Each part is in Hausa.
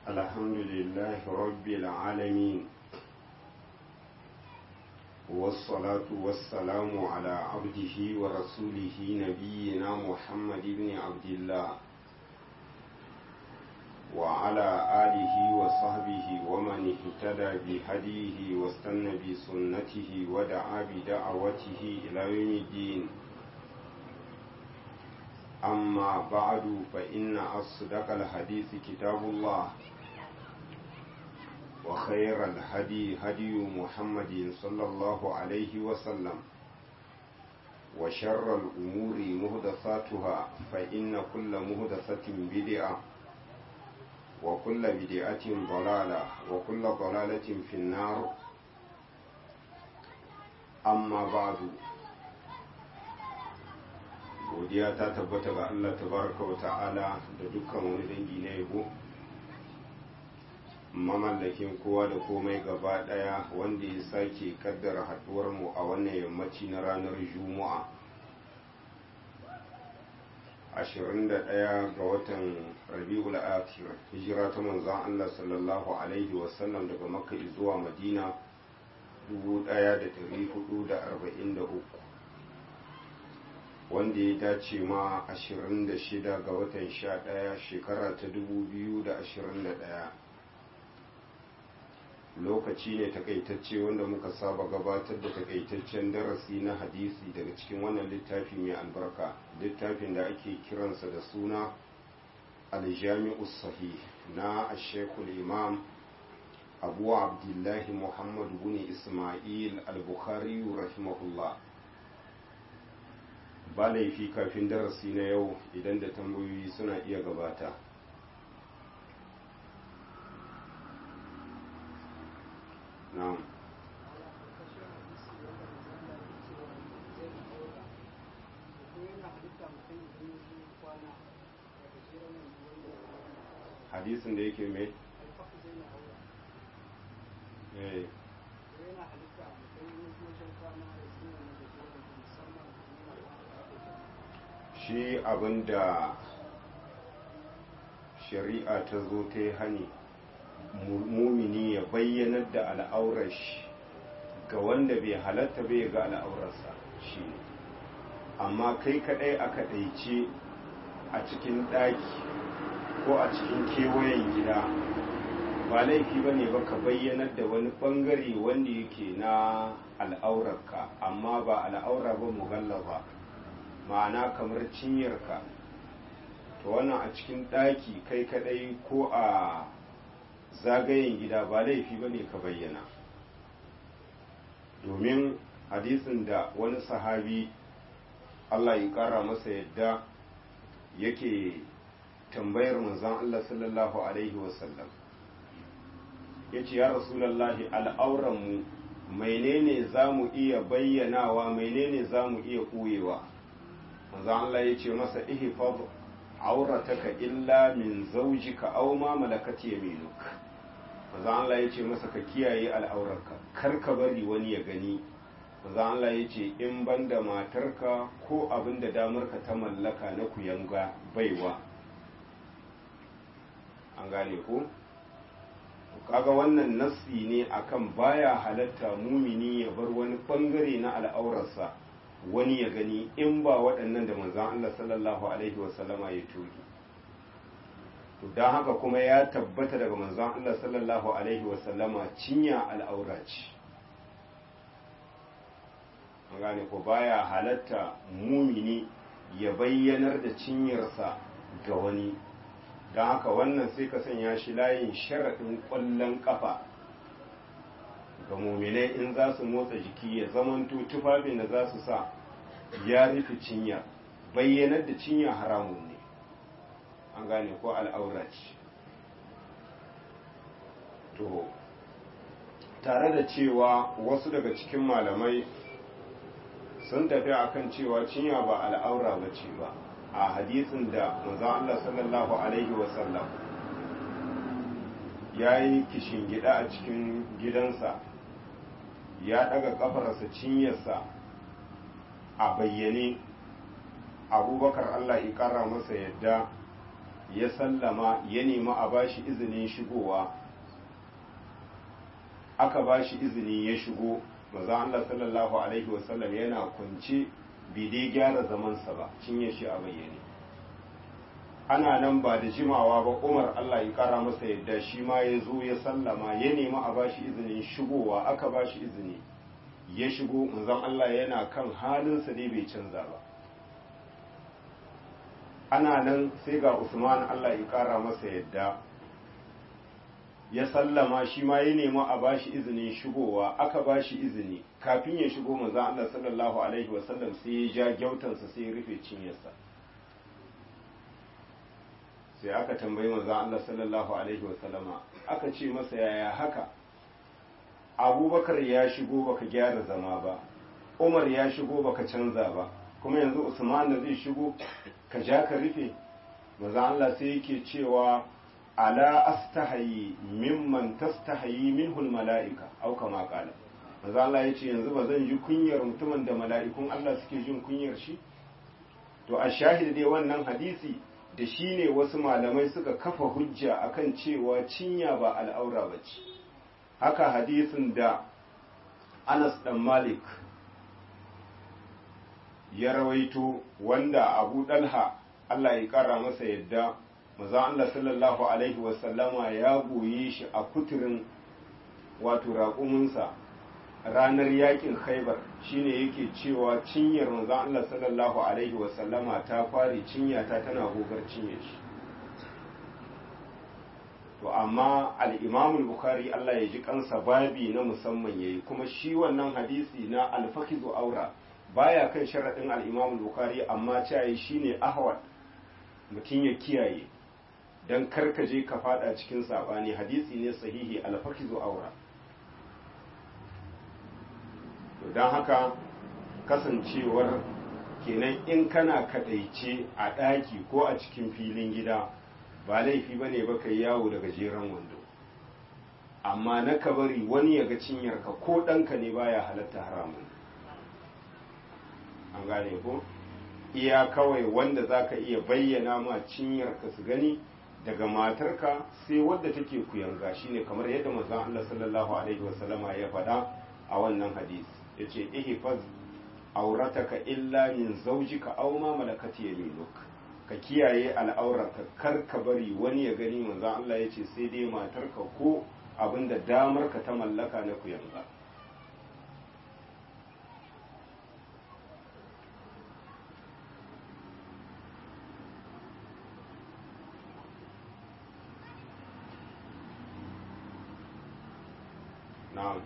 الحمد لله رب العالمين والصلاة والسلام على عبده ورسوله نبينا محمد بن عبد الله وعلى آله وصحبه ومن اهتدى بهديه واستنى بسنته ودعا بدعوته إلى يوم الدين أما بعد فإن أصدق الحديث كتاب الله وخير الهدي هدي محمد صلى الله عليه وسلم وشر الأمور مهدثاتها فإن كل مهدثة بدعة وكل بدعة ضلالة وكل ضلالة في النار أما بعد godiya ta tabbata ga Allah tabaraka wa ta'ala da dukkan wani dangi na yabo mamallakin kowa da komai gaba daya wanda ya sake kaddara haduwar mu a wannan yammaci na ranar juma'a 21 ga watan rabi'ul akhir hijira ta manzon Allah sallallahu alaihi wasallam daga makka zuwa madina 1443 wanda ya dace ma 26 ga watan 11 shekara ta 2021 lokaci ne takaitacce wanda muka saba gabatar da takaitaccen darasi na hadisi daga cikin wannan littafi mai albarka littafin da ake kiransa da suna aljami'u sahih na ashekul imam abu abdullahi muhammad bin ismail al-bukhari rahimahullah ba laifi kafin darasi na yau idan da tambayoyi suna iya gabata na'am hadisin da yake mai eh shi abinda shari'a ta zo ta yi hani mumini ya bayyanar da al'aurar shi ga wanda bai halatta bai ga al'aurarsa shi amma kai kadai aka ɗaice a cikin ɗaki ko a cikin kewayen gida ba laifi ba ne ba ka bayyanar da wani ɓangare wanda yake na al'aurarka amma ba al'aura ba mugalla ba ma'ana kamar cinyarka to wannan a cikin ɗaki kai kadai ko a zagayen gida ba laifi ba ne ka bayyana domin hadisin da wani sahabi Allah ya ƙara masa yadda yake tambayar manzon Allah sallallahu Alaihi wasallam ya ce ya rasulallahi al'auranmu menene za mu iya bayyanawa menene za mu iya ɓoyewa manzon Allah ya ce masa ihfaz aurataka illa min zaujika aw ma malakat yaminuk manzo Allah yace masa ka kiyaye al'aurarka kar ka bari wani ya gani manzo Allah yace in banda matarka ko abinda damarka ta mallaka na kuyanga baiwa an gane ko kaga wannan nassi ne akan baya halatta mumini ya bar wani bangare na al'aurarsa wani ya gani in ba waɗannan da manzan Allah sallallahu Alaihi wasallama ya toge. don haka kuma ya tabbata daga manzan Allah sallallahu Alaihi wasallama cinya al'aura ce. an gane ko baya halatta mumini ya bayyanar da cinyarsa ga wani don haka wannan sai ka sanya shi layin sharaɗin ƙwallon ƙafa ga muminai in za su motsa jiki ya zamanto tufafin da za su sa ya rufe cinya bayyanar da cinya haramun ne an gane ko al'aura ce to tare da cewa wasu daga cikin malamai sun tafi akan cewa cinya ba al'aura ba ce ba a hadisin da manzon Allah sallallahu alaihi wasallam ya yi kishin gida a cikin gidansa ya daga kafarsa cinyarsa a bayyane abubakar Allah ya kara masa yadda ya sallama ya nemi a bashi izinin shigowa aka bashi izini ya shigo maza Allah sallallahu alaihi wasallam yana kunce bai dai gyara zamansa ba cinye shi a bayyane ana nan ba da jimawa ba umar Allah ya kara masa yadda shi ma ya zo ya sallama ya nemi a bashi izinin shigowa aka bashi izini ya shigo manzon Allah yana kan halinsa dai bai canza ba ana nan sai ga Usman Allah ya kara masa yadda ya sallama shi ma ya nemi a bashi izinin shigowa aka bashi izini kafin ya shigo manzon Allah sallallahu alaihi wasallam sai ya ja gyautansa sai ya rufe cinyarsa sai aka tambayi manzon Allah sallallahu alaihi wasallama aka ce masa yaya haka abubakar ya shigo baka gyara zama ba umar ya shigo baka canza ba kuma yanzu usman zai shigo ka ja ka rufe manzon Allah sai yake cewa ala astahayi mimman tastahayi minhul mala'ika au kama qala manzo Allah yace yanzu ba zan ji kunyar mutumin da mala'ikun Allah suke jin kunyar shi to a shahid dai wannan hadisi da shi ne wasu malamai suka kafa hujja akan cewa cinya ba al'aura bace haka hadisin da Anas dan Malik ya rawaito wanda Abu Dalha Allah ya kara masa yadda maza Allah sallallahu Alaihi wasallama ya goye shi a kuturin wato raƙuminsa ranar yakin khaibar shine yake cewa cinyar maza Allah sallallahu Alaihi wasallama ta fari cinyata tana gogar cinye shi to amma al'imamul bukhari Allah ya ji kansa babi na musamman ya yi kuma shi wannan hadisi na alfakizu aura baya kan sharaɗin al'imamul bukhari amma cayi shine ahwad mutum ya kiyaye don karkaje ka fada cikin sabani hadisi ne sahihi alfakizu aura don haka kasancewar kenan in kana kadaice a ɗaki ko a cikin filin gida ba laifi ba ne baka yawo da gajeren wando amma na ka bari wani ya ga cinyarka ko ɗanka ne baya halatta haramun an gane ko iya kawai wanda za ka iya bayyana ma cinyarka su gani daga matarka sai wadda take kuyanga shine kamar yadda manzon Allah sallallahu alaihi wasallama ya faɗa a wannan hadisi yace ihfaz aurataka illa min zawjika aw ma malakat yaminuk ka kiyaye al'aurarka kar ka bari wani ya gani manzon Allah yace sai dai matarka ko abinda damar ka ta mallaka na kuyanga na'am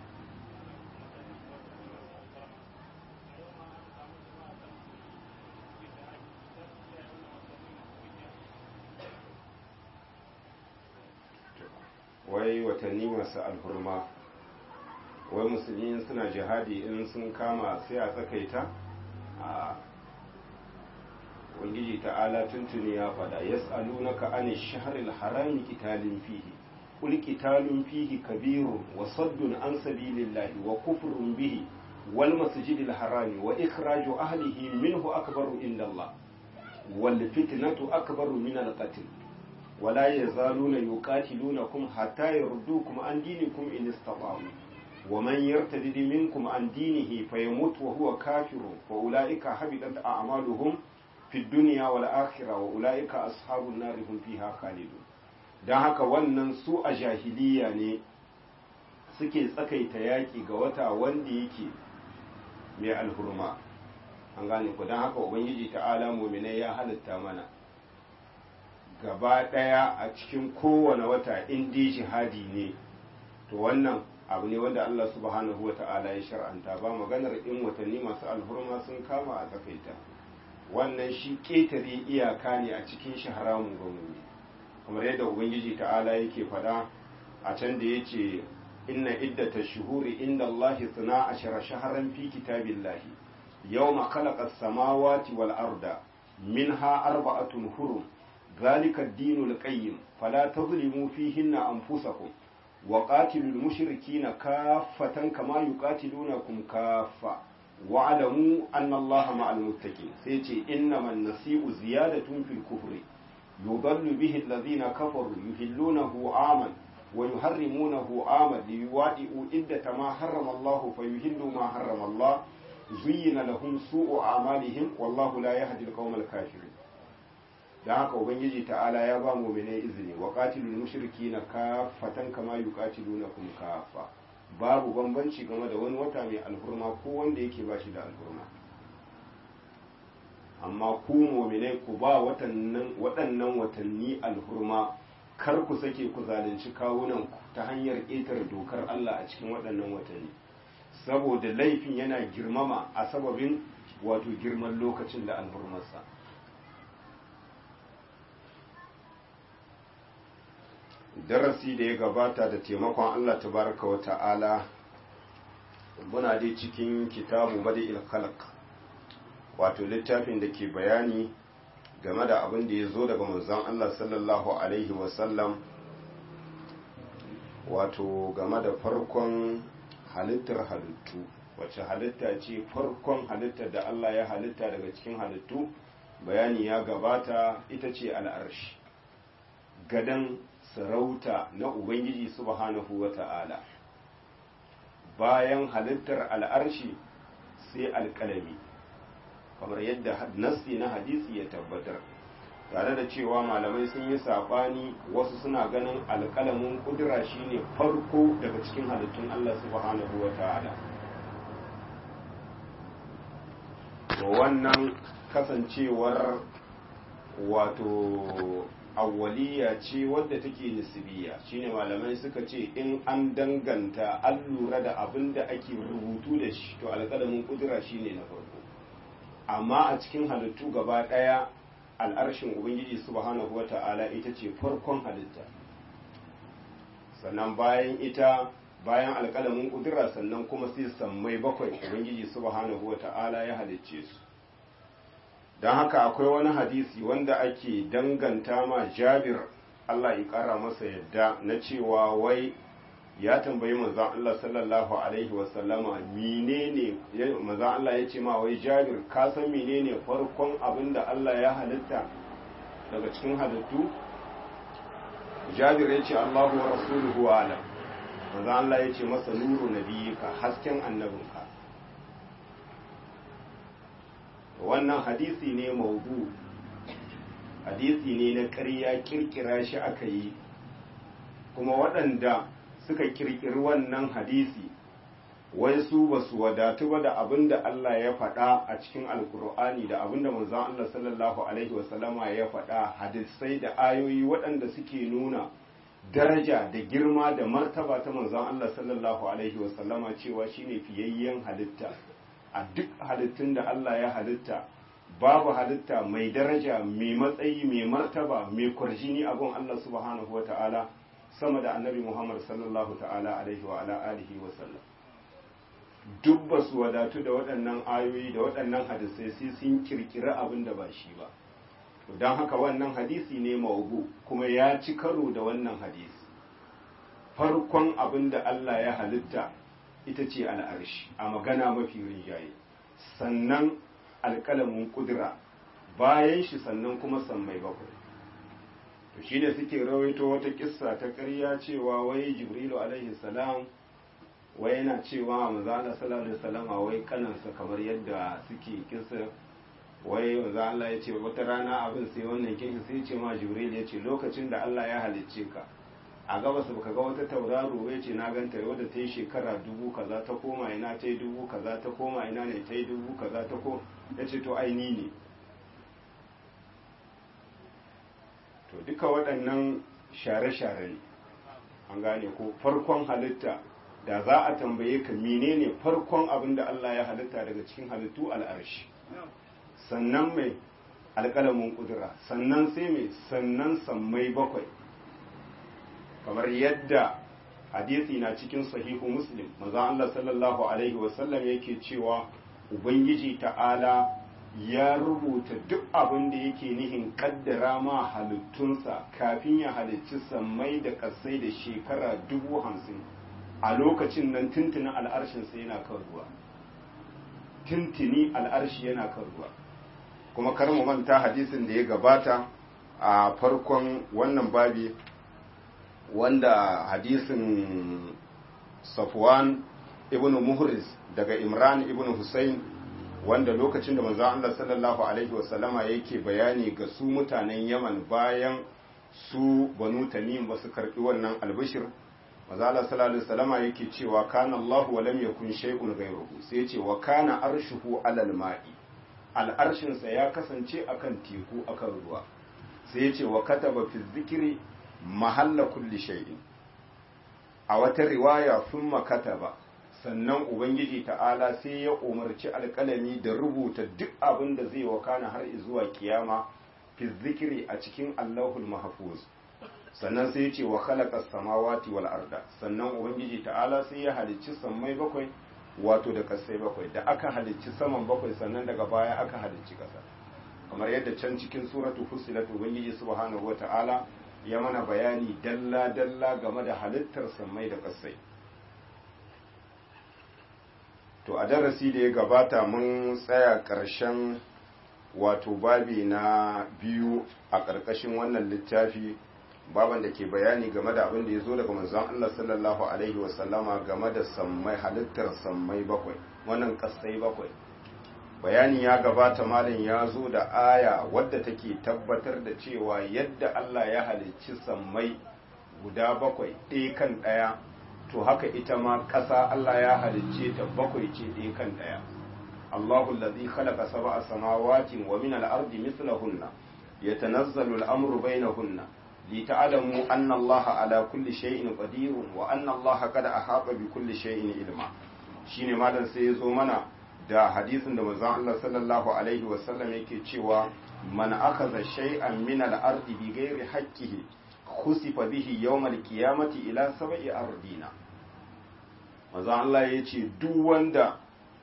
wai watanni masu alhurma wai musulmi suna jihadi in sun kama sai a tsakaita a ubangiji ta'ala tuntuni ya faɗa yas'alunaka an shahril harami qitalin fihi قل قتال فيه كبير وصد عن سبيل الله وكفر به والمسجد الحرام وإخراج أهله منه أكبر عند الله والفتنة أكبر من القتل ولا يزالون يقاتلونكم حتى يردوكم عن دينكم إن استطاعوا ومن يرتد منكم عن دينه فيموت وهو كافر فأولئك حبطت أعمالهم في الدنيا والآخرة وأولئك أصحاب النار هم فيها خالدون don haka wannan su a jahiliya ne suke tsakaita yaƙi ga wata wanda yake mai alhurma an gane ku don haka ubangiji ta'ala muminai ya halitta mana gaba ɗaya a cikin kowane wata indi jihadi ne to wannan abu ne wanda Allah subhanahu wa ta'ala ya shar'anta ba maganar in watanni masu alhurma sun kama a tsakaita wannan shi ƙetare iyaka ne a cikin shi haramun gwamnati kamar yadda ubangiji ta'ala yake faɗa a can da ya ce inna iddata shuhuri inda Allah suna ashara shaharan fi kitabillahi yawma khalaqa samawati wal arda minha arba'atun hurum ذلك الدين القيم فلا تظلموا فيهن أنفسكم وقاتلوا المشركين كافة كما يقاتلونكم كافة واعلموا أن الله مع المتقين سيتي إنما النسيء زيادة في الكفر yudallu bihi alladhina kafaru yuhillunahu aman wa yuharrimunahu aman liyuwadi'u iddata ma harrama Allah fa yuhillu ma harrama Allah zuyyina lahum su'u a'malihim wallahu la yahdi al-qawmal kafirin dan haka ubangiji ta'ala ya ba mu'minai izini wa qatilul mushrikina kaffatan kama yuqatilunakum kaffa babu bambanci game da wani wata mai alhurma ko wanda yake ba shi da alhurma amma ku mu'minai ku ba watannan waɗannan watanni alhurma kar ku sake ku zalunci kawunan ku ta hanyar ƙetar dokar Allah a cikin waɗannan watanni saboda laifin yana girmama a sababin wato girman lokacin da alhurmarsa darasi da ya gabata da taimakon Allah tabaraka wa ta'ala muna dai cikin kitabu badi'il khalq wato littafin da ke bayani game da abin da ya zo daga manzon Allah sallallahu alaihi wasallam wato game da farkon halittar halittu wacce halitta ce farkon halittar da Allah ya halitta daga cikin halittu bayani ya gabata ita ce al'arshi gadan sarauta na Ubangiji subhanahu wa ta'ala bayan halittar al'arshi sai alƙalami kamar yadda nassi na hadisi ya tabbatar tare da cewa malamai sun yi saɓani wasu suna ganin alƙalamin ƙudura shine farko daga cikin halittun Allah subhanahu wa ta'ala wannan kasancewar wato awwaliya ce wadda take nisbiya shine malamai suka ce in an danganta an lura da abin da ake rubutu da shi to alƙalamin kudura shine na farko amma a cikin halittu gaba ɗaya al'arshin ubangiji subhanahu wata'ala ita ce farkon halitta sannan bayan ita bayan alƙalamin kudura sannan kuma sai sammai bakwai ubangiji subhanahu wata'ala ya halicce su don haka akwai wani hadisi wanda ake danganta ma jabir Allah ya kara masa yadda na cewa wai ya tambayi manzon Allah sallallahu alaihi wasallama menene manzon Allah ya ce ma wai jabir ka san menene farkon abin da Allah ya halitta daga cikin halittu jabir ya ce Allahu wa rasuluhu alam manzon Allah ya ce masa nuru nabiyika hasken annabinka wannan hadisi ne maudu hadisi ne na ƙarya kirkira shi aka yi kuma waɗanda suka kirkiri wannan hadisi wai su ba su wadatu ba da abin da Allah ya faɗa a cikin alkur'ani da abin da manzon Allah sallallahu alaihi wasallama ya faɗa hadisai da ayoyi waɗanda suke nuna daraja da girma da martaba ta manzon Allah sallallahu alaihi wasallama cewa shine fiyayyen halitta a duk halittun da Allah ya halitta babu halitta mai daraja mai matsayi mai martaba mai kwarjini a gun Allah subhanahu wata'ala sama da annabi Muhammad sallallahu ta'ala alaihi wa ala alihi wa sallam duk ba su wadatu da waɗannan ayoyi da waɗannan hadisai sai sun kirkira abin da ba shi ba don haka wannan hadisi ne maubu kuma ya ci karo da wannan hadisi farkon abin da Allah ya halitta ita ce al'arshi a magana mafi rinjaye sannan alƙalamin ƙudura bayan shi sannan kuma sammai bakwai to shi ne suke rawaito wata kissa ta ƙarya cewa wai jibrilu alaihi salam wai yana cewa manzala sallallahu alaihi salam wai kanansa kamar yadda suke kissa wai manzo Allah ya ce wata rana abin sai wannan kishi sai ce ma jibril ya ce lokacin da Allah ya halicce ka a gabas baka ga wata tauraro ya ce na ganta wadda ta yi shekara dubu kaza ta koma ina ta yi dubu kaza ta koma ina ne ta yi dubu kaza ta ko ya ce to aini ne to duka waɗannan share-share ne an gane ko farkon halitta da za a tambaye ka menene farkon abin da Allah ya halitta daga cikin halittu al'arshi sannan mai alƙalamin ƙudura sannan sai mai sannan sammai bakwai kamar yadda hadisi na cikin sahihu muslim maza Allah sallallahu alaihi wasallam yake cewa ubangiji ta'ala ya rubuta duk abin da yake nihin kaddara ma halittunsa kafin ya halicci sammai da kasai da shekara dubu hamsin a lokacin nan tuntuni al'arshinsa yana kan ruwa tuntuni al'arshi yana kan ruwa kuma kar mu manta hadisin da ya gabata a farkon wannan babi wanda hadisin safwan ibn muhriz daga imran ibn husayn wanda lokacin da manzon Allah sallallahu alaihi wasallama yake bayani ga su mutanen yaman bayan su banu tamim ba su karbi wannan albishir manzon Allah sallallahu alaihi wasallama yake cewa kana Allah wa lam yakun shay'un ghayruhu sai ya ce wa kana arshuhu alal ma'i al'arshinsa ya kasance akan teku akan ruwa sai ya ce wa kataba fi zikiri mahalla kulli shay'in a wata riwaya sun kataba sannan ubangiji ta'ala sai ya umarci alƙalami da rubuta duk abin da zai wakana har zuwa kiyama fi zikiri a cikin allahul mahfuz sannan sai ya ce wa khalaqa samawati wal arda sannan ubangiji ta'ala sai ya halicci sammai bakwai wato da kasai bakwai da aka halicci saman bakwai sannan daga baya aka halicci kasa kamar yadda can cikin suratu fusilat ubangiji subhanahu wata'ala ya mana bayani dalla dalla game da halittar sammai da kasai to a darasi da ya gabata mun tsaya ƙarshen wato babi na biyu a ƙarƙashin wannan littafi baban da ke bayani game da abin da ya zo daga manzon Allah sallallahu alaihi wasallama game da sammai halittar sammai bakwai wannan kasai bakwai bayani ya gabata malam ya zo da aya wadda take tabbatar da cewa yadda Allah ya halicci sammai guda bakwai ɗaya kan ɗaya to haka ita ma ƙasa Allah ya halicce ta bakwai ce ɗaya kan ɗaya Allahu allazi khalaqa sab'a samawati wa min al-ardi mithlahunna yatanazzalu al-amru bainahunna لتعلموا أن الله على كل شيء قدير وأن الله قد أحاط بكل شيء علما shine malam sai ya zo mana da hadisin da manzon Allah sallallahu alaihi wasallam yake cewa man akhadha shay'an min al-ardi bi ghairi haqqihi khusifa bihi yawm al-qiyamati ila sab'i ardina manzon Allah yace duk wanda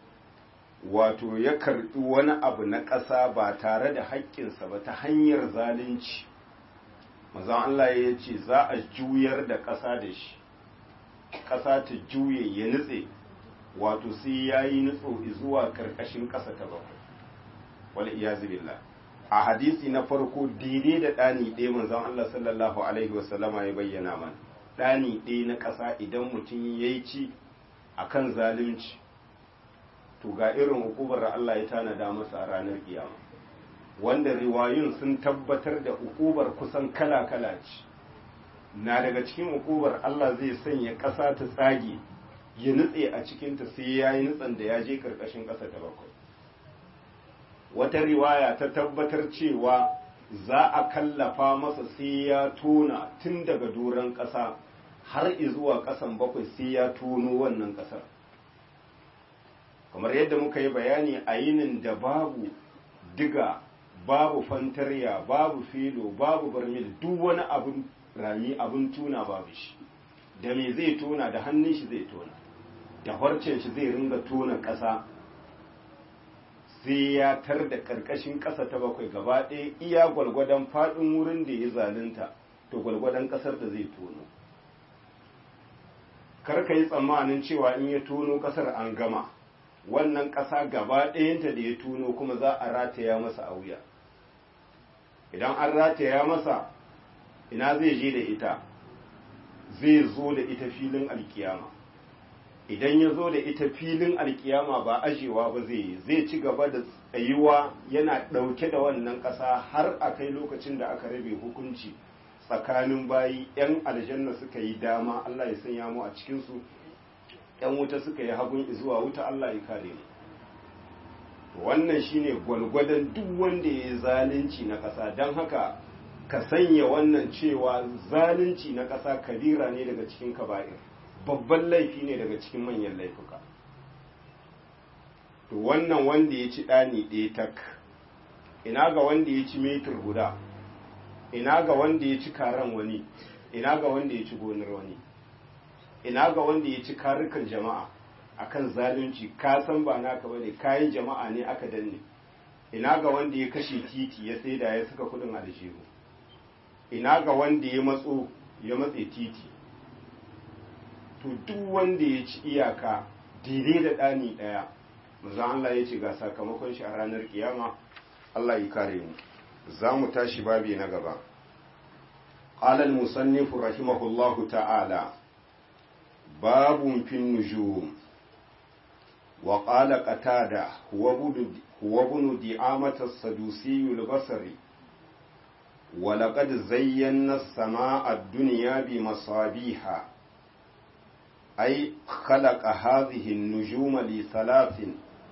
wato ya karbi wani abu na ƙasa ba tare da haƙƙinsa ba ta hanyar zalunci mazan Allah ya ce za a juyar da ƙasa da shi ƙasa ta juye ya nutse wato sai ya yi nutso zuwa ƙarƙashin ƙasa ta bakwai wani iya billah a hadisi na farko daidai da ɗani ɗaya manzan Allah sallallahu alaihi wasallama ya bayyana mana ɗani ɗaya na ƙasa idan mutum ya yi ci a kan zalunci to ga irin hukubar Allah ya tanada masa a ranar kiyama wanda riwayun sun tabbatar da ukubar kusan kala-kala ce na daga cikin ukubar Allah zai sanya ƙasa ta tsage ya nutse a cikinta sai ya yi nutsen da ya je ƙarƙashin ƙasa ta bakwai wata riwaya ta tabbatar cewa za a kallafa masa sai ya tona tun daga doron ƙasa har zuwa ƙasan bakwai sai ya tono wannan ƙasar kamar yadda muka yi bayani a yinin da babu diga babu fantarya babu filo babu barmil duk wani abin rami abin tuna babu shi da me zai tona da hannun shi zai tona da harcen shi zai ringa tona ƙasa sai ya tar da ƙarƙashin ƙasa ta bakwai gaba ɗaya iya gwalgwadon faɗin wurin da ya zalunta to gwalgwadon ƙasar da zai tono kar ka yi tsammanin cewa in ya tono ƙasar an gama wannan ƙasa gaba ɗayanta da ya tono kuma za a rataya masa a wuya idan an rataya masa ina zai je da ita zai zo da ita filin alkiyama idan ya zo da ita filin alkiyama ba ajewa ba zai yi zai ci gaba da tsayuwa yana ɗauke da wannan ƙasa har a kai lokacin da aka rabe hukunci tsakanin bayi 'yan aljanna suka yi dama Allah ya sanya mu a cikinsu 'yan wuta suka yi hagun zuwa wuta Allah ya kare mu wannan shine gwalgwadon duk wanda ya yi zalunci na ƙasa don haka ka sanya wannan cewa zalunci na ƙasa kabira ne daga cikin kaba'ir babban laifi ne daga cikin manyan laifuka to wannan wanda ya ci ɗani ɗaya tak ina ga wanda ya ci metir guda ina ga wanda ya ci karan wani ina ga wanda ya ci gonar wani ina ga wanda ya ci karukan jama'a akan zalunci ka san ba naka bane kayan jama'a ne aka danne ina ga wanda ya kashe titi ya saida ya saka kudin aljihu ina ga wanda ya matso ya matse titi to duk wanda ya ci iyaka daidai da ɗani ɗaya manzon Allah ya ce ga sakamakon shi a ranar kiyama Allah ya kare mu za mu tashi babi na gaba قال المصنف رحمه الله تعالى باب في النجوم وقال قتادة هو ابن دعامة السدوسي البصري ولقد زينا السماء الدنيا بمصابيح أي خلق هذه النجوم لثلاث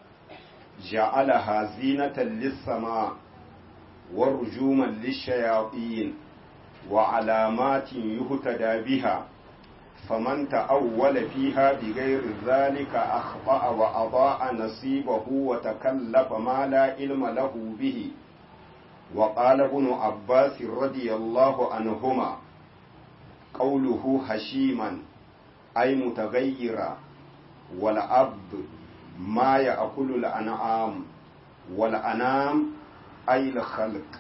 جعلها زينة للسماء ورجوما للشياطين وعلامات يهتدى بها فمن تأول فيها بغير ذلك أخطأ وأضاء نصيبه وتكلف ما لا علم له به وقال ابن عباس رضي الله عنهما قوله هشيما أي متغيرا والعبد ما يأكل الأنعام والأنام أي الخلق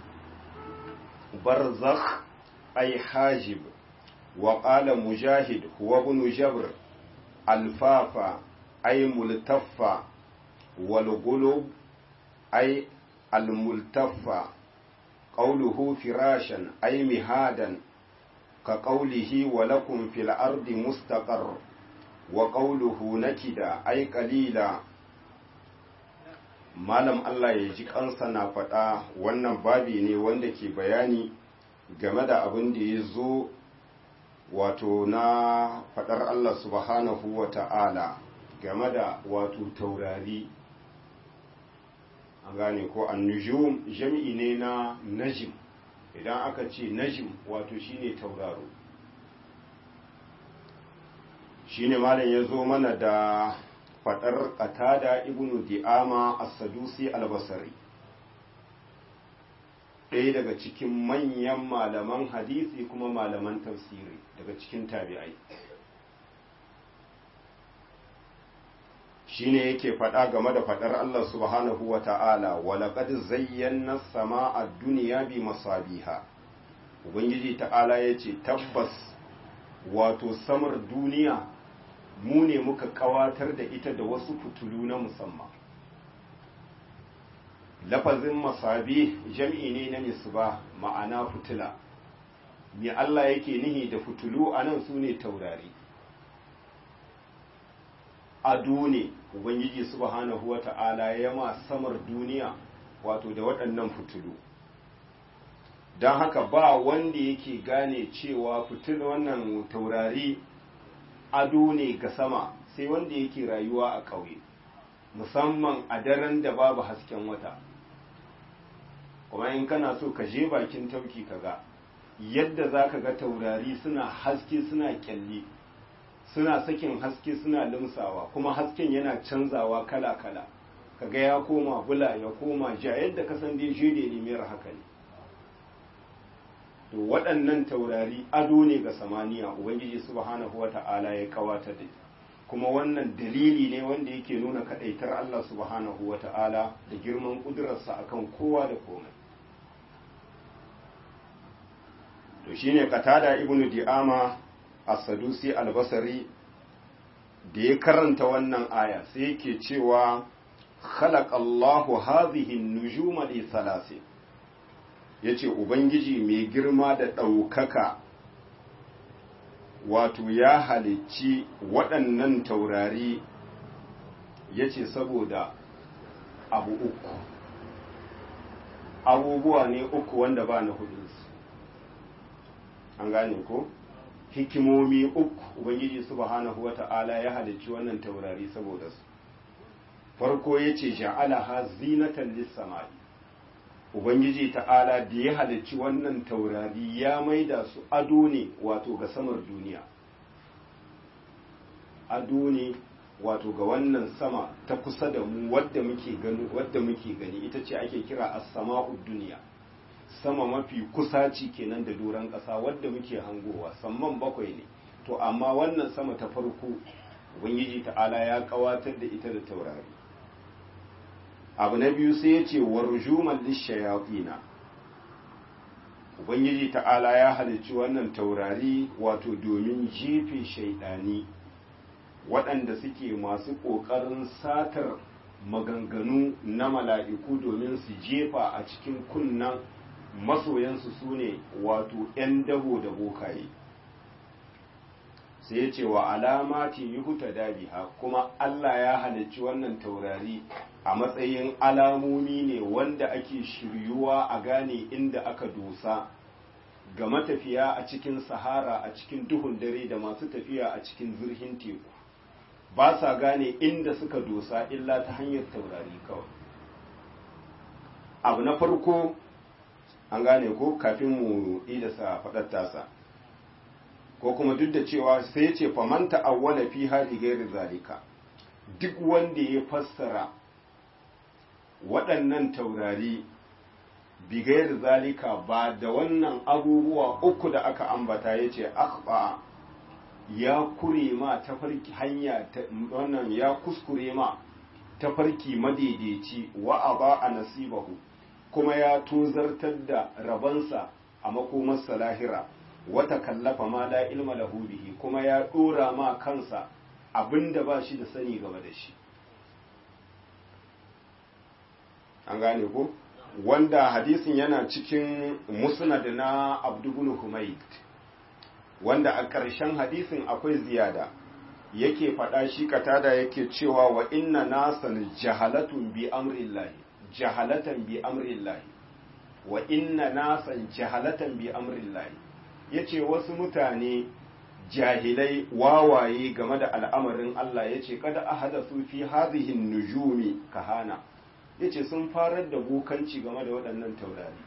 برزخ أي حاجب وقال مجاهد هو ابن جبر الفافا أي ملتفة والغلب أي الملتفة قوله فراشا أي مهادا كقوله ولكم في الأرض مستقر وقوله نكدا أي قليلا malam Allah ya ji kansa na faɗa wannan babi ne wanda ke bayani game da abin da ya zo wato na faɗar Allah subhanahu wa ta'ala game da wato taurari an gane ko annujum jami'i ne na najim idan aka ce najim wato shine tauraro shine malam ya zo mana da faɗar qatada ibnu di'ama as-sadusi al-basri ɗaya daga cikin manyan malaman hadisi kuma malaman tafsiri daga cikin tabi'ai shine yake faɗa game da faɗar Allah subhanahu wa ta'ala walaƙad zayyana sama a duniya bi masabiha ubangiji ta'ala ya ce tabbas wato samar duniya mu ne muka ƙawatar da ita da wasu fitulu na musamman lafazin masabi jam'i ne na misba ma'ana fitila me Allah yake nihi da fitulu a nan su ne taurari ado ne ubangiji subhanahu wa ta'ala ya ma samar duniya wato da waɗannan fitulu don haka ba wanda yake gane cewa fitil wannan taurari ado ne ga sama sai wanda yake rayuwa a ƙauye musamman a daren da babu hasken wata kuma in kana so ka je bakin tauki ka ga yadda za ka ga taurari suna haske suna kyalli suna sakin haske suna limsawa kuma hasken yana canzawa kala-kala kaga ya koma bula ya koma ja yadda ka san dai jide ne mai haka ne to waɗannan taurari ado ne ga samaniya ubangiji subhanahu wata'ala ya kawata da kuma wannan dalili ne wanda yake nuna kadaitar Allah subhanahu wata'ala da girman kudurarsa akan kowa da komai to shine katada ibnu di'ama as-sadusi al-basri da ya karanta wannan aya sai yake cewa khalaqallahu hadhihi an-nujuma li thalathi yace ubangiji mai girma da ɗaukaka wato ya halicci waɗannan taurari yace saboda abu uku abubuwa ne uku wanda ba na hudunsu an gane ko hikimomi uku ubangiji subhanahu wata'ala ya halicci wannan taurari saboda su farko yace ja'alaha zinatan lis-samai ubangiji ta'ala da ya halicci wannan taurari ya maida su ado ne wato ga samar duniya ado ne wato ga wannan sama ta kusa da mu wadda muke gani wadda muke gani ita ce ake kira as-sama'ud duniya sama mafi kusaci kenan da doron ƙasa wadda muke hangowa samman bakwai ne to amma wannan sama ta farko ubangiji ta'ala ya kawatar da ita da taurari abu na biyu sai ya ce warjuman lishayatina ubangiji ta'ala ya halicci wannan taurari wato domin jefe shaidani waɗanda suke masu ƙoƙarin satar maganganu na mala'iku domin su jefa a cikin kunnan masoyansu su ne wato 'yan dabo da bokaye sai ya ce wa alamati yuhuta dabiha kuma Allah ya halicci wannan taurari a matsayin alamomi ne wanda ake shiryuwa a gane inda aka dosa ga matafiya a cikin sahara a cikin duhun dare da masu tafiya a cikin zurhin teku ba sa gane inda suka dosa illa ta hanyar taurari kawai abu na farko an gane ko kafin mu idasa faɗar tasa ko kuma duk da cewa sai ya ce faman ta'awwala fi hali gairi zalika duk wanda ya fassara waɗannan taurari bigayar zalika ba da wannan abubuwa uku da aka ambata ya ce akhba ya kure ma tafarki hanya wannan ya kuskure ma tafarki madaidaici wa aba a nasibahu kuma ya tozartar da rabansa a makomarsa lahira wata kallafa ma la ilma lahu bihi kuma ya dora ma kansa abinda ba shi da sani game da shi an gane ko wanda hadisin yana cikin musnad na abdubun humaid wanda a ƙarshen hadisin akwai ziyada yake faɗa shi katada yake cewa wa inna nasan jahalatun bi amrillahi jahalatan bi amrillahi wa inna nasan jahalatan bi amrillahi yace wasu mutane jahilai wawaye game da al'amarin Allah yace kada ahadasu fi hadhihi nujumi kahana yace sun farar da bukanci game da waɗannan taurari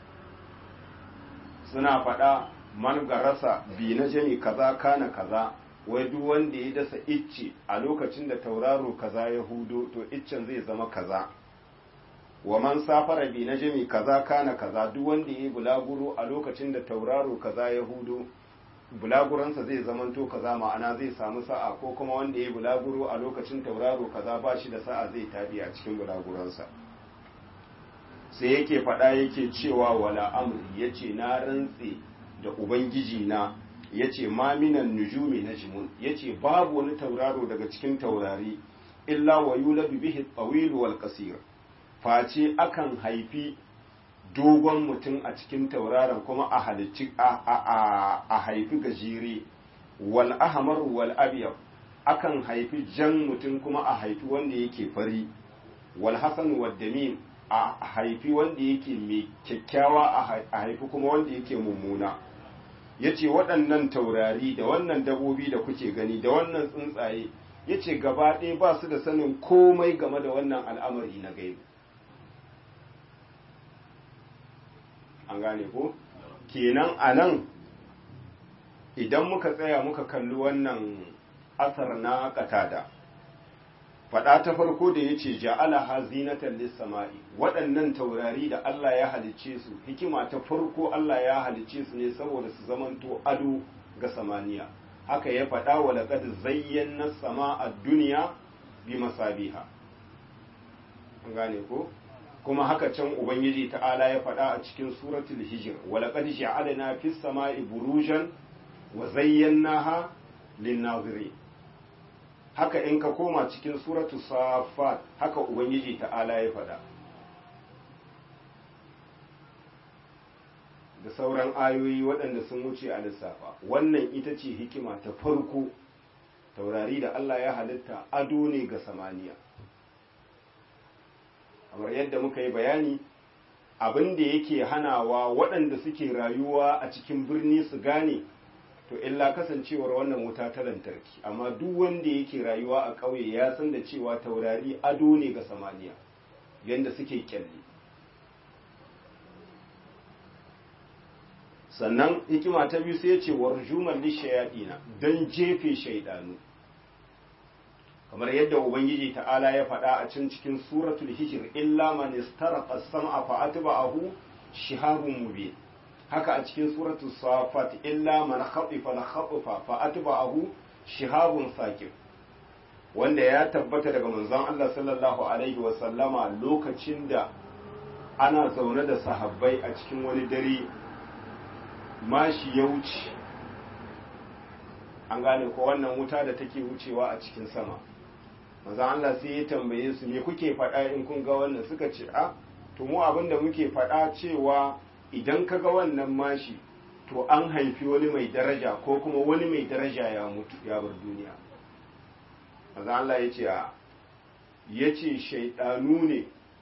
suna faɗa man garasa bi na jami kaza kana kaza wai duk wanda ya dasa icce a lokacin da tauraro kaza ya hudo to iccen zai zama kaza wa man safara bi na jami kaza kana kaza duk wanda ya yi bulaguro a lokacin da tauraro kaza ya hudo bulaguransa zai zamanto kaza ma'ana zai samu sa'a ko kuma wanda ya yi bulaguro a lokacin tauraro kaza ba shi da sa'a zai tabi a cikin bulaguransa sai yake faɗa yake cewa wala amri yace na rantse da ubangiji na yace ma minan nujumi najmun yace babu wani tauraro daga cikin taurari illa wa yuladu bihi at-tawil wal qasir face akan haifi dogon mutum a cikin tauraron kuma a halicci a haifi gajere wal ahmar wal abyad akan haifi jan mutum kuma a haifi wanda yake fari wal hasan wad damim a haifi wanda yake mai kyakkyawa a haifi kuma wanda yake mummuna ya ce waɗannan taurari da wannan dabobi da kuke gani da wannan tsuntsaye ya ce gaba ɗaya ba su da sanin komai game da wannan al'amari na gaibu an gane ko kenan a nan idan muka tsaya muka kalli wannan asar na katada faɗa ta farko da ya ce ja'ala ha zinatan lissama'i waɗannan taurari da Allah ya halicce su hikima ta farko Allah ya halicce su ne saboda su zamanto ado ga samaniya haka ya faɗa wa laqad zayyana sama'a duniya bi masabiha an gane ko kuma haka can ubangiji ta'ala ya faɗa a cikin suratul hijr wa laqad ja'alna fis sama'i burujan wa zayyanaha lin-nazirin haka in ka koma cikin suratu safat haka ubangiji ta'ala ya faɗa da sauran ayoyi waɗanda sun wuce a lissafa wannan ita ce hikima ta farko taurari da Allah ya halitta ado ne ga samaniya kamar yadda muka yi bayani abin da yake hanawa waɗanda suke rayuwa a cikin birni su gane to illa kasancewar wannan wuta ta lantarki amma duk wanda yake rayuwa a ƙauye ya san da cewa taurari ado ne ga samaniya yadda suke kyalli sannan hikima ta biyu sai ce warjuman lishayaɗina don jefe shaidanu kamar yadda ubangiji ta'ala ya faɗa a can cikin suratul hijr illa man istaraqa as-sam'a fa atba'ahu shihabun mubin haka a cikin suratul safat illa man khatifa la khatifa fa atba'ahu shihabun saqib wanda ya tabbata daga manzon Allah sallallahu alaihi wa sallama lokacin da ana zaune da sahabbai a cikin wani dare mashi ya wuce an gane ko wannan wuta da take wucewa a cikin sama manzon Allah sai ya tambaye su me kuke faɗa in kun ga wannan suka ce a to mu abinda muke faɗa cewa idan ka ga wannan mashi to an haifi wani mai daraja ko kuma wani mai daraja ya mutu ya bar duniya maza Allah ya ce ya ce shaidanu ne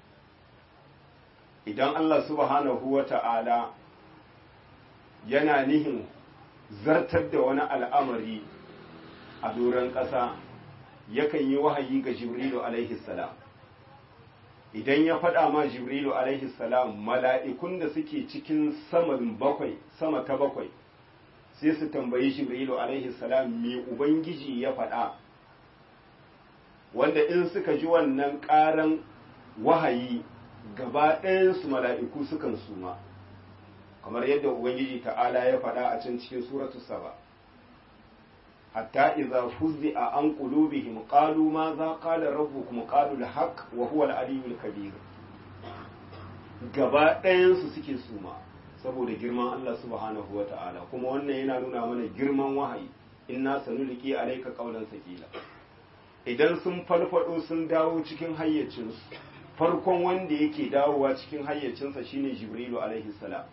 idan Allah subhanahu wa ta'ala yana nihin zartar da wani al'amari a doron ƙasa yakan yi wahayi ga jibrilu alaihi salam idan ya faɗa ma jibrilu alaihi salam mala'ikun da suke cikin saman bakwai sama ta bakwai sai su tambayi jibrilu alaihi salam me ubangiji ya faɗa wanda in suka ji wannan ƙaran wahayi gaba ɗayansu mala'iku sukan suma kamar yadda ubangiji ta'ala ya faɗa a can cikin suratu saba hatta idza fuzzi'a an qulubihim qalu ma za qala rabbukum qalu al-haq wa huwa al-aliyyul kabir gaba ɗayansu suke suma saboda girman Allah subhanahu wa ta'ala kuma wannan yana nuna mana girman wahayi inna sanulqi alayka qawlan sakila idan sun farfado sun dawo cikin hayyacinsu farkon wanda yake dawowa cikin hayyacinsa shine jibrilu alaihi salam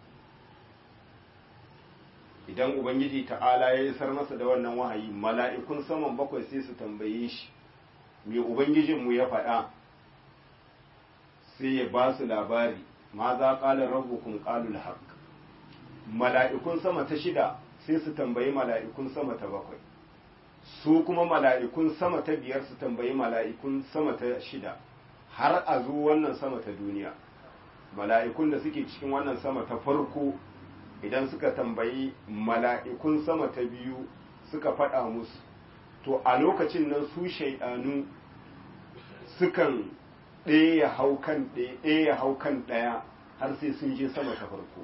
idan ubangiji ta'ala ya isar masa da wannan wahayi mala'ikun saman bakwai sai su tambaye shi me ubangijinmu ya faɗa sai ya ba su labari ma za ƙala rabbukum qalul haqq mala'ikun sama ta shida sai su tambayi mala'ikun sama ta bakwai su kuma mala'ikun sama ta biyar su tambayi mala'ikun sama ta shida har a zo wannan sama ta duniya mala'ikun da suke cikin wannan sama ta farko idan suka tambayi mala'ikun sama ta biyu suka faɗa musu to a lokacin nan su shaidanu sukan ɗaya hau kan ɗaya hau kan ɗaya har sai sun je sama ta farko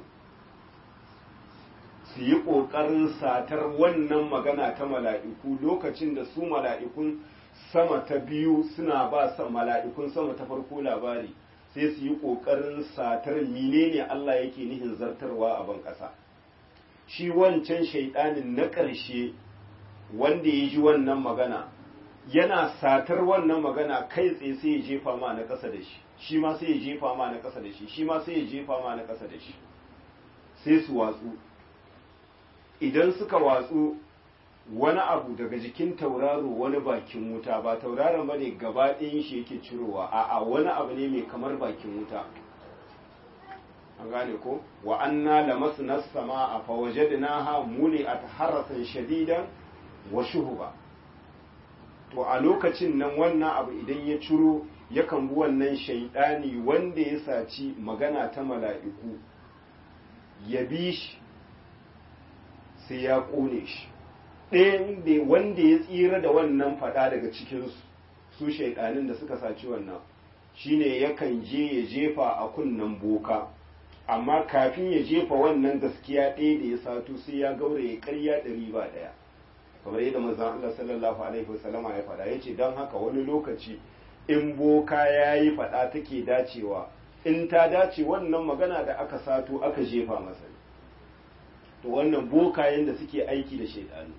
su yi ƙoƙarin satar wannan magana ta mala'iku lokacin da su mala'ikun sama ta biyu suna ba mala'ikun sama ta farko labari sai su yi ƙoƙarin satar menene Allah yake nihin zartarwa a ban ƙasa shi wancan shaiɗanin na ƙarshe wanda ya ji wannan magana yana satar wannan magana kai tsaye sai ya jefa ma na ƙasa da shi shi ma sai ya jefa ma na ƙasa da shi shi ma sai ya jefa ma na ƙasa da shi sai su watsu idan suka watsu wani abu daga jikin tauraro wani bakin wuta ba tauraron ba ne gaba ɗayan shi yake cirowa a'a wani abu ne mai kamar bakin wuta an gane ko wa anna lamasna sama a fawajadnaha muli'at harasan shadidan wa shuhuba to a lokacin nan wannan abu idan ya ciro yakan bi wannan shaidani wanda ya saci magana ta mala'iku ya bi shi sai ya ƙone shi ɗayan da wanda ya tsira da wannan faɗa daga cikinsu su shaidanin da suka saci wannan shine yakan je ya jefa a kunnen boka amma kafin ya jefa wannan gaskiya ɗaya da ya sato sai ya gaura ya karya ɗari ba ɗaya kamar yadda manzon Allah sallallahu alaihi wasallama ya faɗa yace don haka wani lokaci in boka ya yi faɗa take dacewa in ta dace wannan magana da aka sato aka jefa masa to wannan bokayen da suke aiki da shaidanu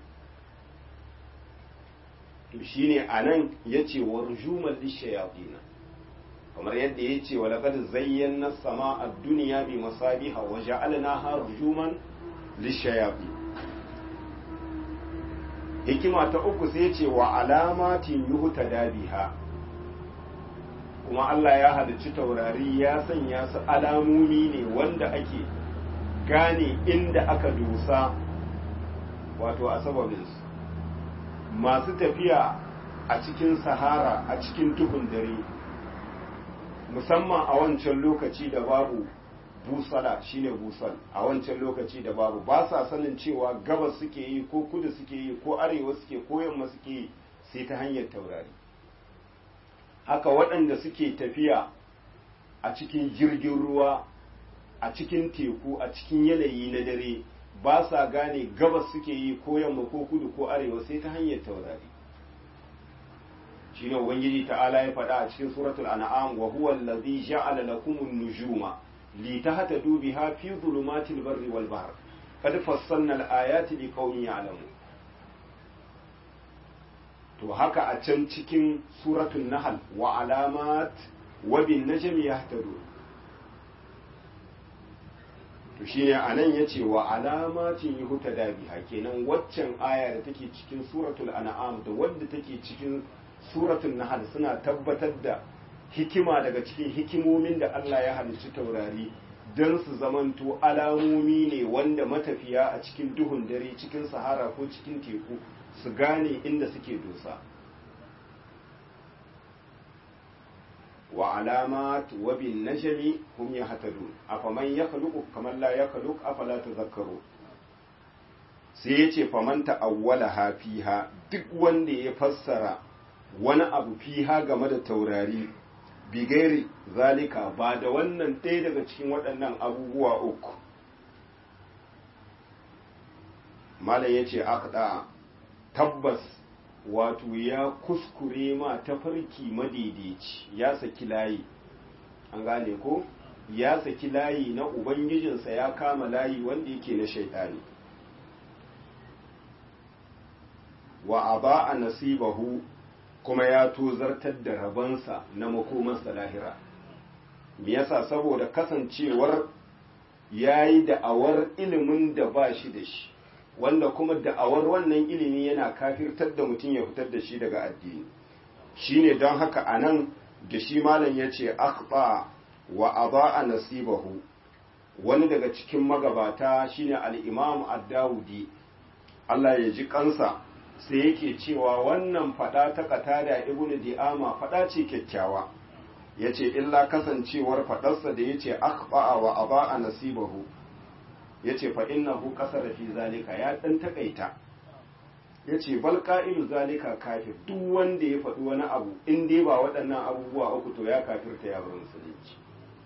to shine anan yace warjumal lishayatin kamar yadda yace wa laqad zayyana as-samaa ad-dunya bi masabiha wa ja'alnaha rujuman lishayatin hikima ta uku sai yace wa alamatin yuhtada biha kuma Allah ya halicci taurari ya sanya su alamomi ne wanda ake gane inda aka dusa wato a sababinsu masu tafiya a cikin sahara a cikin duhun dare musamman a wancan lokaci da babu busala shine busal a wancan lokaci da babu ba sa sanin cewa gabas suke yi ko kudu suke yi ko arewa suke ko yamma suke yi sai ta hanyar taurari haka waɗanda suke tafiya a cikin jirgin ruwa a cikin teku a cikin yanayi na dare ba sa gane gabas suke yi ko yamma ko kudu ko arewa sai ta hanyar taurari shine ubangiji ta'ala ya faɗa a cikin suratul an'am wa huwa allazi ja'ala lakumun nujuma litahtadu biha fi dhulumatil barri wal bahr qad fassalna al-ayati liqaumin ya'lamun to haka a can cikin suratul nahl wa alamat wa bin najmi yahtadun to shine anan yace wa alamatin yuhtada biha kenan waccan aya da take cikin suratul an'am da wadda take cikin suratul nahl suna tabbatar da hikima daga cikin hikimomin da Allah ya halicci taurari don su zamanto alamomi ne wanda matafiya a cikin duhun dare cikin sahara ko cikin teku su gane inda suke dosa wa alamat wa bin najmi hum yahtadun afaman yakhluqu kaman la yakhluq afala tadhakkaru sai yace faman ta'awwala fiha duk wanda ya fassara wani abu fiha game da taurari bigairi zalika ba da wannan ɗaya daga cikin waɗannan abubuwa uku malam ya ce akɗa tabbas wato ya kuskure ma tafarki madaidaici ya saki layi an gane ko ya saki layi na ubangijinsa ya kama layi wanda yake na shaidani wa aba a nasibahu kuma ya tozartar da rabansa na makomansa lahira me yasa saboda kasancewar ya yi da'awar ilimin da ba shi da shi wanda kuma da'awar wannan ilimi yana kafirtar da mutum ya fitar da shi daga addini shine don haka a nan da shi malam ya ce akhta wa a nasibahu wani daga cikin magabata shine al-imam ad-dawudi Allah ya ji kansa sai yake cewa wannan fada ta katada ibnu di'ama fada ce kyakkyawa yace illa kasancewar fadarsa da yace akhba wa aba nasibahu yace fa innahu qasara fi zalika ya dan takaita yace bal qa'ilu zalika kafir duk wanda ya faɗi wani abu in dai ba waɗannan abubuwa uku to ya kafirta ya bar musulunci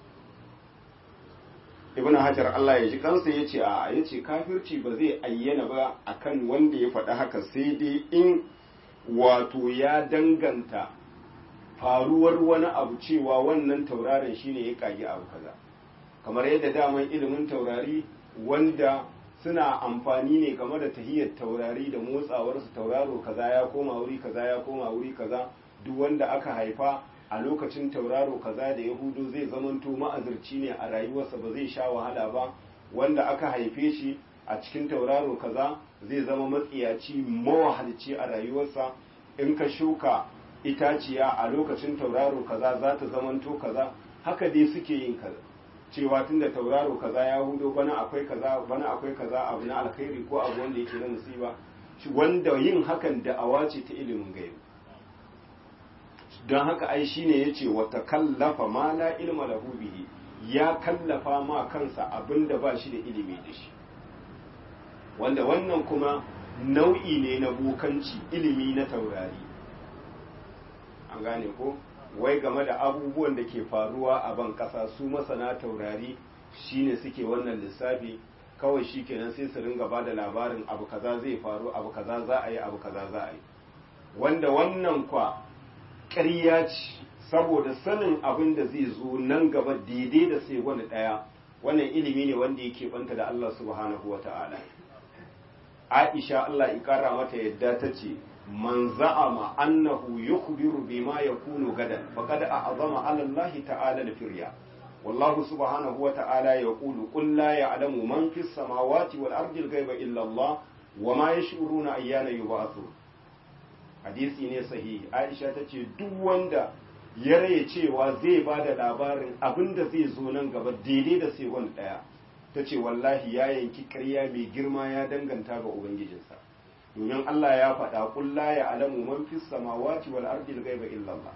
ibn hajar Allah ya ji kansa ya ce a ya ce kafirci ba zai ayyana ba akan wanda ya faɗi haka sai dai in wato ya danganta faruwar wani abu cewa wannan tauraron shine ya kagi abu kaza kamar yadda daman ilimin taurari wanda suna amfani ne game da tahiyar taurari da motsawarsu tauraro kaza ya koma wuri kaza ya koma wuri kaza duk wanda aka haifa a lokacin tauraro kaza da yahudu zai zamanto ma'azirci ne a rayuwarsa ba zai sha wahala ba wanda aka haife shi a cikin tauraro kaza zai zama matsiyaci mawahalci a rayuwarsa in ka shuka itaciya a lokacin tauraro kaza za ta zamanto kaza haka dai suke yin kaza cewa tunda tauraro kaza ya hudo bana akwai kaza bana akwai kaza abu na alkhairi ko abu wanda yake na musiba wanda yin hakan da'awa ce ta ilimin gaibi don haka ai shine yace wata kallafa ma la ilma lahu bihi ya kallafa ma kansa abinda ba shi da ilimi da shi wanda wannan kuma nau'i ne na bokanci ilimi na taurari an gane ko wai game da abubuwan da ke faruwa a ban kasa su masana taurari shine suke wannan lissafi kawai shi kenan sai su ringa ba da labarin abu kaza zai faru abu kaza za a yi abu kaza za a yi wanda wannan kwa ƙarya ce saboda sanin abin da zai zo nan gaba daidai da sai wani ɗaya wannan ilimi ne wanda yake banta da Allah subhanahu wa ta'ala Aisha Allah ya kara mata yadda ta ce man za'ama annahu yukhbiru bima yakunu gadan faqad a'zama 'ala Allah ta'ala al-firya wallahu subhanahu wa ta'ala yaqulu qul la ya'lamu man fis samawati wal ardi al-ghaiba illa Allah wa ma yash'uruna ayyana yub'athun hadisi ne sahihi aisha ta ce duk wanda ya raye cewa zai ba da labarin abin da zai zo nan gaba daidai da sai wani ɗaya ta ce wallahi ya yanki karya mai girma ya danganta ga ubangijinsa domin Allah ya faɗa kulla ya alamu man fis samawati wal ardi ghaiba illa Allah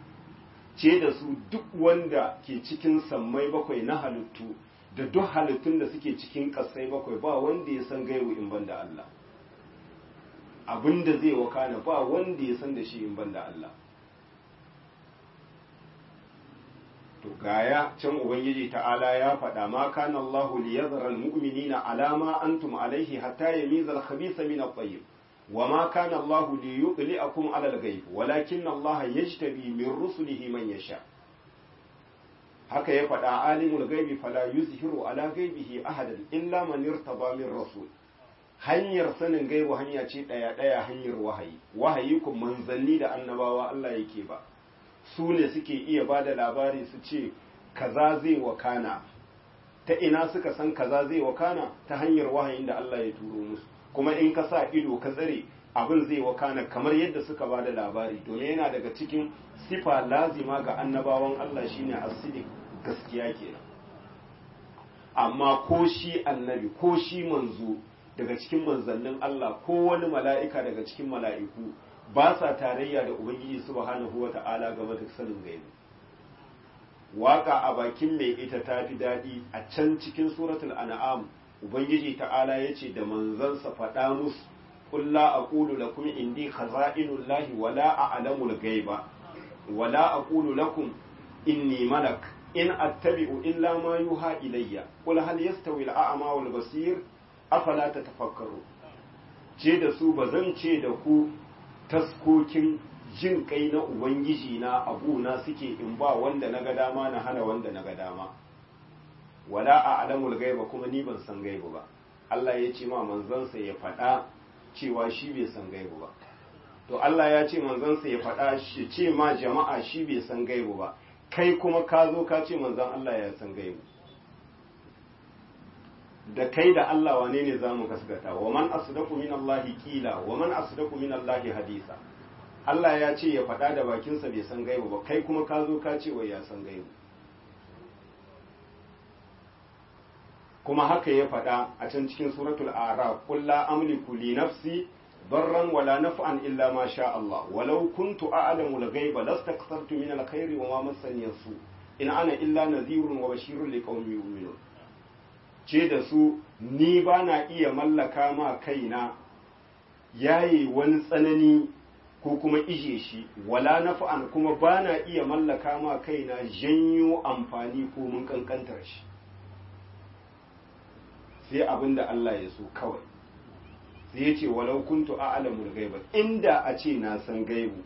ce da su duk wanda ke cikin sammai bakwai na halittu da duk halittun da suke cikin ƙasai bakwai ba wanda ya san gaibu in banda Allah abin da zai wakana ba wanda ya san da shi in banda Allah to gaya can ubangiji ta'ala ya faɗa ma kana Allahu li yadhara al-mu'minina ala ma antum alayhi hatta yamiza al-khabitha min at-tayyib wa ma kana Allahu li yudli'akum ala al-ghayb walakin Allah yajtabi min rusulihi man yasha haka ya faɗa alimul ghaibi fala yuzhiru ala ghaibihi ahadan illa man irtaba min rasul hanyar sanin gaibu hanya ce ɗaya ɗaya hanyar wahayi wahayi kun manzanni da annabawa Allah yake ba su ne suke iya ba da labari su ce kaza zai wakana ta ina suka san kaza zai wakana ta hanyar wahayin da Allah ya turo musu kuma in ka sa ido ka tsare abin zai wakana kamar yadda suka ba da labari domin yana daga cikin sifa lazima ga annabawan Allah shine asidik gaskiya kenan amma ko shi annabi ko shi manzo daga cikin manzannin Allah ko wani mala'ika daga cikin mala'iku ba sa tarayya da Ubangiji subhanahu wa ta'ala game da sanin gaibi. Waka a bakin mai ita ta fi daɗi a can cikin suratul an'am Ubangiji ta'ala ya ce da manzansa faɗa musu, Kulla a ƙulu lakum indi khaza'inul lahi wala a alamul gaiba, wala a ƙulu lakum inni malak, in attabi'u illa ma yuha ilayya, qul hal yastawi al-a'ma wal basir afala tatafakkaru ce da su bazan ce da ku taskokin jin kai na ubangiji na abuna suke in ba wanda na ga dama na hana wanda na ga dama wala a alamul gaiba kuma ni ban san gaibu ba Allah ya ce ma manzansa ya faɗa cewa shi bai san gaibu ba to Allah ya ce manzansa ya faɗa shi ce ma jama'a shi bai san gaibu ba kai kuma ka zo ka ce manzan Allah ya san gaibu da kai da Allah wane ne za mu gaskata wa man asdaqu min Allah qila wa man asdaqu min Allah hadisa Allah ya ce ya faɗa da bakinsa bai san gaibu ba kai kuma ka zo ka ce wai ya san gaibu kuma haka ya faɗa a can cikin suratul araf qul la amliku li nafsi darran wala naf'an illa ma sha Allah walau kuntu a'lamu al-ghaiba lastakthartu min al-khairi wa ma massani yasu in ana illa nadhirun wa bashirun liqaumin yu'minun ce da su ni ba na iya mallaka ma kaina yayi wani tsanani ko kuma ije shi wala naf'an kuma ba na iya mallaka ma kaina janyo amfani ko mun kankantar shi sai abin da Allah ya so kawai sai ya ce walau kuntu a'lamul ghaiba inda a ce na san gaibu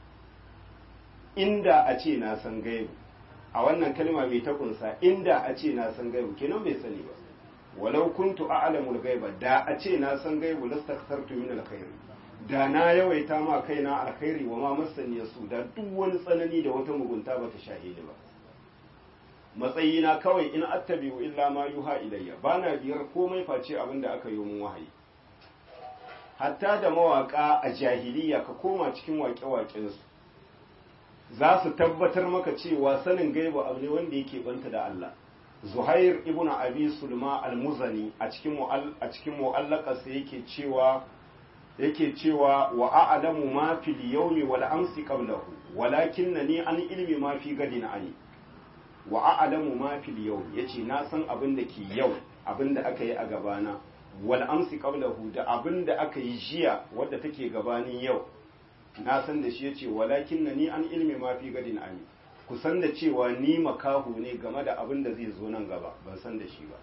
inda a ce na san gaibu a wannan kalma mai ta kunsa inda a ce na san gaibu kenan bai sani ba walau kuntu a'lamul ghaiba da a ce na san gaibu lastakthartu min alkhair da na yawaita ma kaina alkhairi wa ma masani yasu da duk wani tsanani da wata mugunta bata shahidi ba matsayina kawai in attabi'u illa ma yuha ilayya bana biyar komai face abin da aka yi mun wahayi hatta da mawaka a jahiliya ka koma cikin waƙe-waƙen su za su tabbatar maka cewa sanin gaibu abu ne wanda yake banta da Allah Zuhair ibn Abi Sulma al-Muzani a cikin a cikin mu'allaqarsa yake cewa yake cewa wa a'lamu ma fil yawmi wal amsi qablahu walakinnani an ilmi ma fi gadin ani wa a'lamu ma fil yawm yace na san abin da ke yau abin da aka yi a gabana wal amsi qablahu da abin da aka yi jiya wadda take gabanin yau na san da shi yace walakinnani an ilmi ma fi gadin ani ku san da cewa ni makahu ne game da abin da zai zo nan gaba ban san da shi ba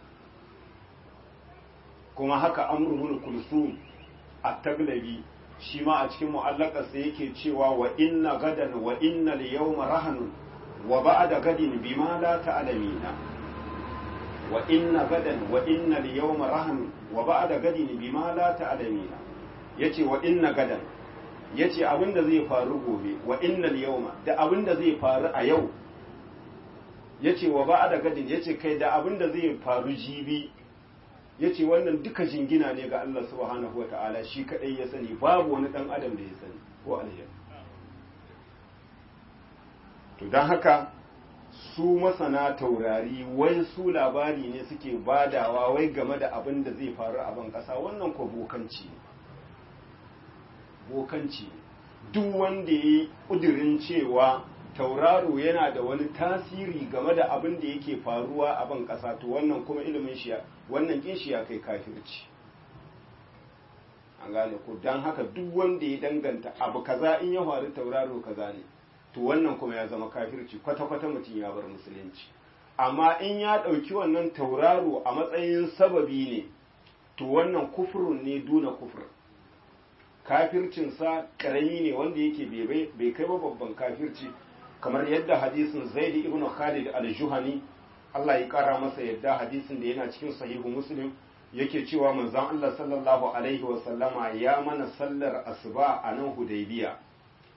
kuma haka amruhul kulsum at-taglabi shi ma a cikin mu'allakarsa yake cewa wa inna gadan wa inna al-yawma rahanun wa ba'da gadin bima la ta'lamina wa inna gadan wa inna al-yawma rahanun wa ba'da gadin bima la ta'lamina yace wa inna gadan yace abinda zai faru gobe wa inna al-yawma da abinda zai faru a yau yace wa ba'da gadin yace kai da abinda zai faru jibi ya ce wannan duka jingina ne ga Allah subhanahu wa ta'ala shi kadai ya sani babu wani dan adam da ya sani ko aljan to don haka su masana taurari wai su labari ne suke badawa wai game da abin da zai faru a ban kasa wannan ko bokanci ne bokanci duk wanda ya yi ƙudurin cewa tauraro yana da wani tasiri game da abin da yake faruwa a ban ƙasa to wannan kuma ilimin shi wannan kin shi ya kai kafirci an gane ko dan haka duk wanda ya danganta abu kaza in ya faru tauraro kaza ne to wannan kuma ya zama kafirci kwata-kwata mutum ya bar musulunci amma in ya ɗauki wannan tauraro a matsayin sababi ne to wannan kufurun ne duna kufur kafircinsa ƙarami ne wanda yake bai kai ba babban kafirci kamar yadda hadisin zaidi ibn khalid al-juhani Allah ya kara masa yadda hadisin da yana cikin sahihu muslim yake cewa manzon Allah sallallahu alaihi wa sallama ya mana sallar asuba a nan hudaybiya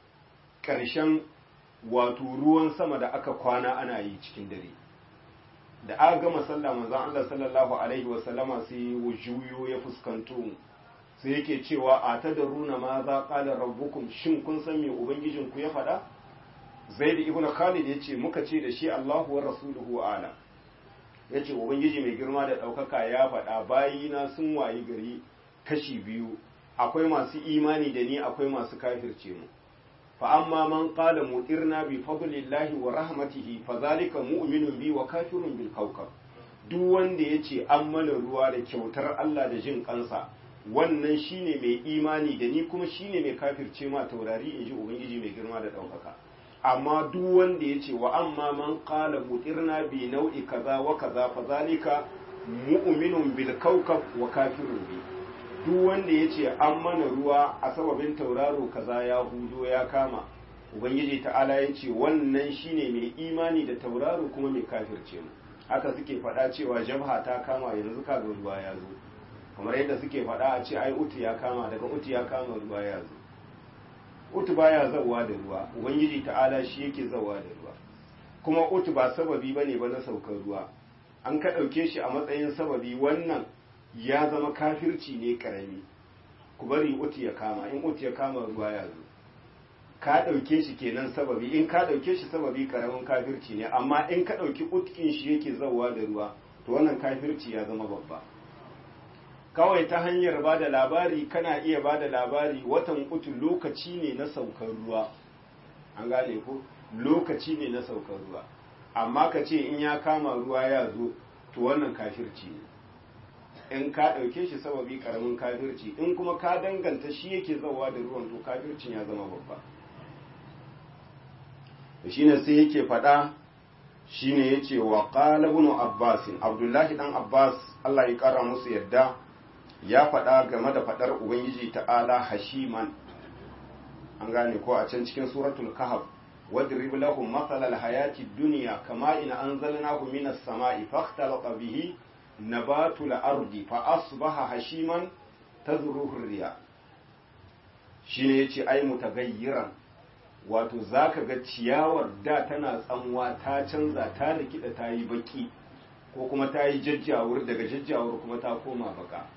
karshen wato ruwan sama da aka kwana ana yi cikin dare da aka gama sallah manzon Allah sallallahu alaihi wasallama sai juyo ya fuskanto mu sai yake cewa a ta da runa ma za qala rabbukum shin kun san me ubangijin ku ya faɗa zaid ibn khalid yace muka ce da shi Allahu wa rasuluhu ala yace ubangiji mai girma da ɗaukaka ya faɗa bayina sun wayi gari kashi biyu akwai masu imani da ni akwai masu kafirce mu fa amma man qala mutirna bi fadlillahi wa rahmatihi fa zalika mu'minun bi wa kafirun bil kawkab duk wanda yace an mana ruwa da kyautar Allah da jin kansa wannan shine mai imani da ni kuma shine mai kafirce ma taurari inji ubangiji mai girma da daukaka amma duk wanda yace wa amma man qala mutirna bi nau'i kaza wa kaza fa zalika mu'minun bil kawkab wa kafirun bi duk wanda ya ce an mana ruwa a sababin tauraro kaza ya hudo ya kama ubangiji ta'ala ya ce wannan shine mai imani da tauraro kuma mai kafirce mu haka suke faɗa cewa jabha ta kama yanzu kaga ruwa ya zo kamar yadda suke faɗa a ce ai utu ya kama daga utu ya kama ruwa ya zo utu baya zawa da ruwa ubangiji ta'ala shi yake zawa da ruwa kuma utu ba sababi bane ba na saukar ruwa an ka ɗauke shi a matsayin sababi wannan ya zama kafirci ne karami ku bari uti ya kama in uti ya kama ruwa ya zo ka ɗauke shi kenan sababi in ka ɗauke shi sababi karamin kafirci ne amma in ka ɗauki utkin shi yake zauwa da ruwa to wannan kafirci ya zama babba kawai ta hanyar ba da labari kana iya ba da labari watan utu lokaci ne na saukar ruwa an gane ko lokaci ne na saukar ruwa amma ka ce in ya kama ruwa ya zo to wannan kafirci ne in ka ɗauke shi sababi ƙaramin kafirci in kuma ka danganta shi yake zauwa da ruwan to kafircin ya zama babba shi ne sai yake faɗa shi ne ya ce wa ƙalabunu abbasin abdullahi ɗan abbas allah ya ƙara musu yadda ya faɗa game da faɗar ubangiji ta'ala hashiman an gane ko a can cikin suratul kahf واضرب لهم مثل الحياة الدنيا كما إن أنزلناه من السماء فاختلط به نبات الأرض فأصبح هشيما تذروه الرياح shine yace ai mutagayyiran wato zaka ga ciyawar da tana tsanwa ta canza ta rikida ta yi baki ko kuma ta yi jajjawur daga jajjawur kuma ta koma baka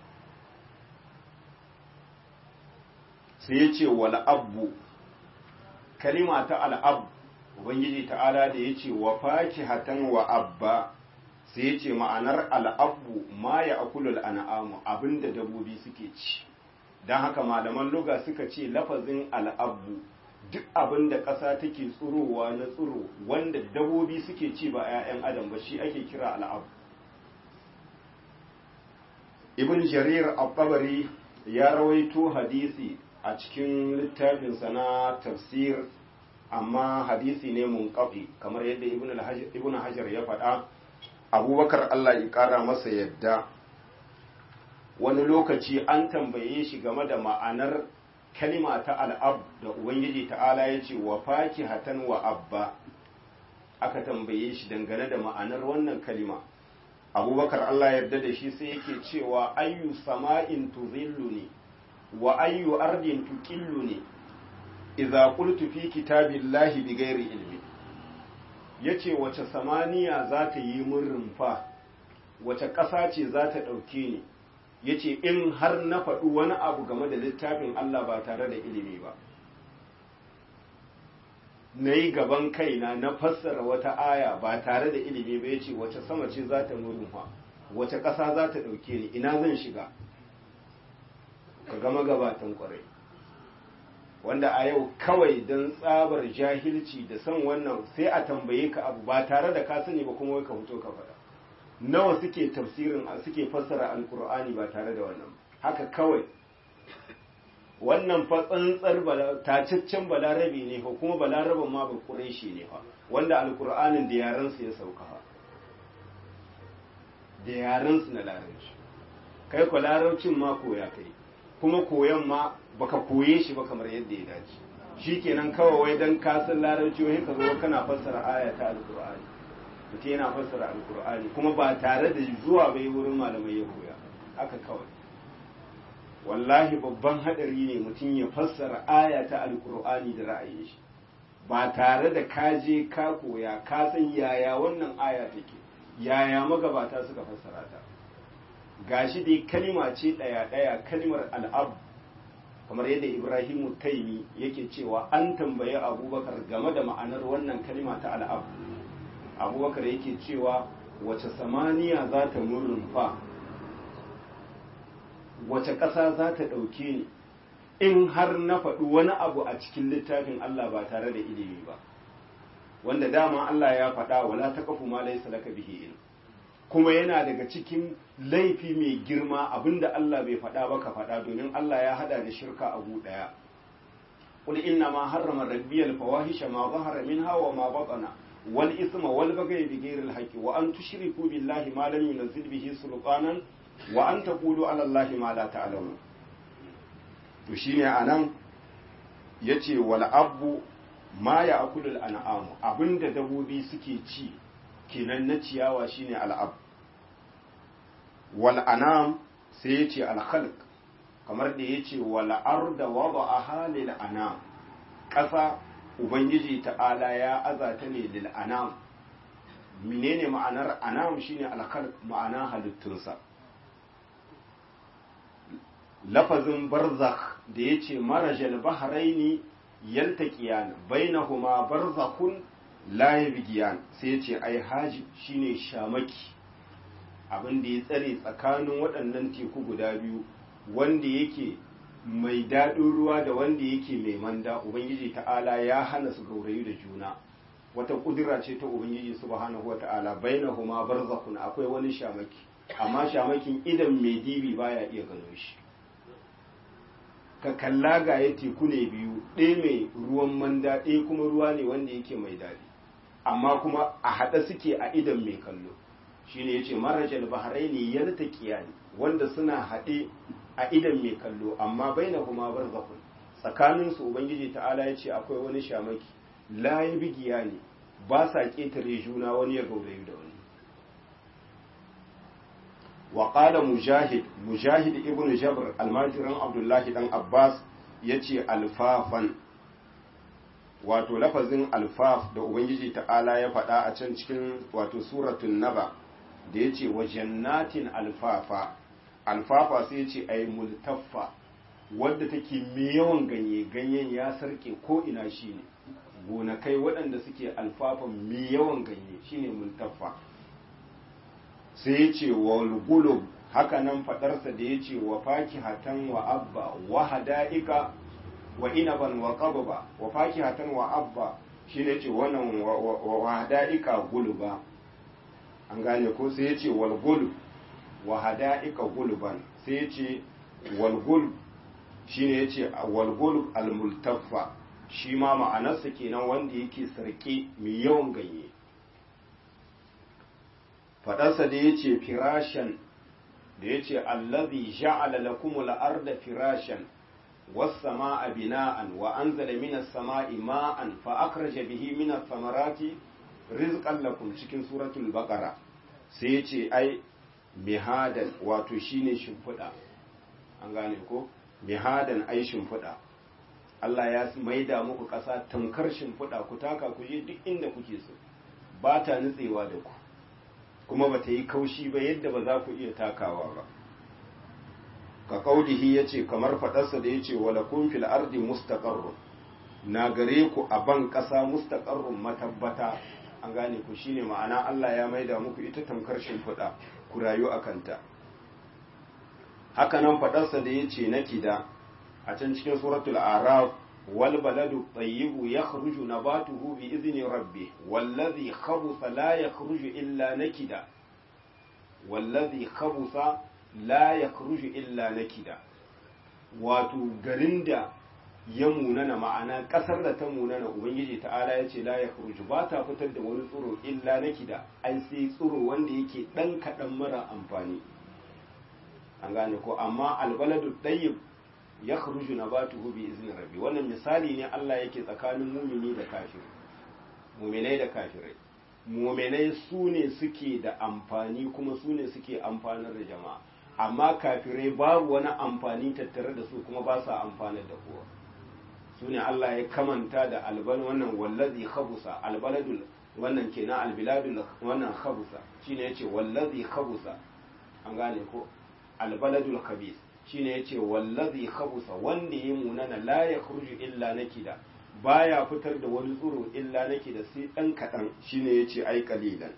sai yace wal abbu kalima ta al'ab ubangiji ta'ala da yace wa fakihatan wa abba sai ya ce ma'anar al'abu ma ya akulul an'amu abinda dabobi suke ci don haka malaman luga suka ce lafazin al'abu duk abinda ƙasa take tsurowa na tsuro wanda dabobi suke ci ba 'ya'yan adam ba shi ake kira al'abu ibn jarir al ya rawaito hadisi a cikin littafinsa na tafsir amma hadisi ne munqati kamar yadda ibn hajar ya faɗa abubakar Allah ya ƙara masa yadda wani lokaci an tambaye shi game da ma'anar kalima ta al'ab da ubangiji ta'ala ya ce wa faki hatan wa abba aka tambaye shi dangane da ma'anar wannan kalima abubakar Allah yarda da shi sai yake cewa ayyu sama'in tuzillu ne wa ayyu ardin tuqillu ne idza qultu fi kitabillahi bighairi ilmi ya ce wace samaniya za ta yi mun rumfa wace ƙasa ce za ta ɗauke ni ya ce in har na faɗi wani abu game da littafin Allah ba tare da ilimi ba na yi gaban kaina na fassara wata aya ba tare da ilimi ba ya ce wace sama ce za ta mun rumfa wace ƙasa za ta ɗauke ni ina zan shiga ka gama gabatan ƙwarai wanda a yau kawai don tsabar jahilci da son wannan sai a tambaye ka abu ba tare da ka sani ba kuma wai ka fito ka faɗa nawa suke tafsirin suke fassara alkur'ani ba tare da wannan haka kawai wannan fa tsantsar tacaccen balarabe ne fa kuma balaraben ma ba ƙureshi ne fa wanda alkur'anin da yarensu ya sauka fa da yarensu na larabci kai ko larabcin ma koya kai kuma koyan ma baka koye shi ba kamar yadda ya dace shikenan kawai wai dan ka san larabci wai ka zo kana fassara aya ta alqur'ani mutum yana fassara alqur'ani kuma ba tare da zuwa bai wurin malamai ya koya haka kawai wallahi babban hadari ne mutum ya fassara aya ta alqur'ani da ra'ayin shi ba tare da ka je ka koya ka san yaya wannan aya take yaya magabata suka fassara ta gashi dai kalima ce ɗaya ɗaya kalimar al'ab kamar yadda ibrahimu taimi yake cewa an tambayi abubakar game da ma'anar wannan kalima ta al'ab abubakar yake cewa wace samaniya za ta fa wace ƙasa za ta ɗauke ni in har na faɗi wani abu a cikin littafin Allah ba tare da ilimi ba wanda dama Allah ya faɗa wala taqfu ma laysa laka bihi ilm kuma yana daga cikin laifi mai girma abinda Allah bai faɗa ba ka faɗa domin Allah ya hada da shirka abu ɗaya qul inna ma harrama rabbi al fawahisha ma zahara minha wa ma batana wal isma wal baghy bi ghayri al haqqi wa an tushriku billahi ma lam yunzil bihi sultanan wa an taqulu ala allahi ma la ta'lamun to shine anan yace wal abbu ma ya akulul an'am abinda dabobi suke ci kenan na ciyawa shine al'ab wal anam sai yace al khalq kamar da yace wal arda wada'aha lil anam ƙasa ubangiji ta'ala ya azata ne lil anam menene ma'anar anam shine al khalq ma'ana halittunsa lafazin barzakh da yace marajal bahraini yaltaqiyan bainahuma barzakhun la yabghiyan sai yace ai haji shine shamaki abin da ya tsare tsakanin waɗannan teku guda biyu wanda yake mai daɗin ruwa da wanda yake mai manda ubangiji ta'ala ya hana su gaurayu da juna wata kudura ce ta ubangiji subhanahu wata'ala bainahuma barzakhun akwai wani shamaki amma shamakin idan mai dibi baya iya gano shi ka kalla ga ya teku ne biyu ɗaya mai ruwan manda ɗaya kuma ruwa ne wanda yake mai daɗi amma kuma a haɗa suke a idan mai kallo shine yace marajal bahraini yaltaqiyani wanda suna haɗe a idan mai kallo amma bainahuma barzakhun tsakanin su ubangiji ta'ala yace akwai wani shamaki la bigiya ne ba sa ketare juna wani ya gaurayu da wani wa qala mujahid mujahid ibnu jabr almajiran abdullahi dan abbas yace alfafan wato lafazin alfaf da ubangiji ta'ala ya faɗa a can cikin wato suratun naba da ya ce wa jannatin alfafa alfafa sai ya ce ai multaffa wadda take mai yawan ganye ganyen ya sarke ko ina shine gonakai waɗanda suke alfafan mai yawan ganye shine multaffa sai ya ce wa gulub haka nan faɗarsa da ya ce wa fakihatan wa abba wa hada'ika wa inaban wa qabba wa fakihatan wa abba shine ce wannan wa hada'ika guluba an gane ko sai ya ce walgul wa hada'ika gulban sai ya ce walgul shi ne ya ce walgul almultaffa shi ma ma'anarsa kenan wanda yake sarki mai yawan ganye faɗarsa da ya ce firashan da ya ce allazi ja'ala lakumul arda firashan was-sama'a bina'an wa anzala minas sama'i ma'an fa akhraja bihi minas samarati rizqan lakum cikin suratul baqara sai yace ai mihadan wato shine shimfiɗa an gane ko mihadan ai shimfiɗa Allah ya maida muku ƙasa tamkar shimfiɗa ku taka ku je duk inda kuke so ba ta nutsewa da ku kuma ba ta yi kaushi ba yadda ba za ku iya takawa ba ka kaudihi yace kamar faɗarsa da yace wala kun fil ardi mustaqarrun na gare ku a ban ƙasa mustaqarrun matabbata an gane ku shine ma'ana Allah ya maida muku ita tamkar shimfiɗa ku rayu a kanta haka nan faɗarsa da ya ce na kida a can cikin suratul araf wal baladu tayyibu yakhruju nabatuhu bi izni rabbi wallazi khabutha la yakhruju illa nakida wallazi khabutha la yakhruju illa nakida wato garin da ya munana ma'ana kasar da ta munana ubangiji ta'ala ya ce la ya kuruju ba ta fitar da wani tsoro illa na kida an sai tsoro wanda yake dan kaɗan mara amfani an gane ko amma albaladu ɗayyib ya kuruju na ba tuhu bi izinin rabbi wannan misali ne Allah yake tsakanin mumini da kafir muminai da kafirai muminai su ne suke da amfani kuma su ne suke amfanar da jama'a amma kafirai babu wani amfani tattare da su kuma ba sa amfanar da kowa su ne Allah ya kamanta da albal wannan wallazi khabusa albaladul wannan kenan albiladul wannan khabusa shine yace wallazi khabusa an gane ko albaladul khabis shine yace wallazi khabusa wanda ya munana la yakhruju illa nakida baya fitar da wani tsuro illa nakida sai dan kadan shine yace ai qalilan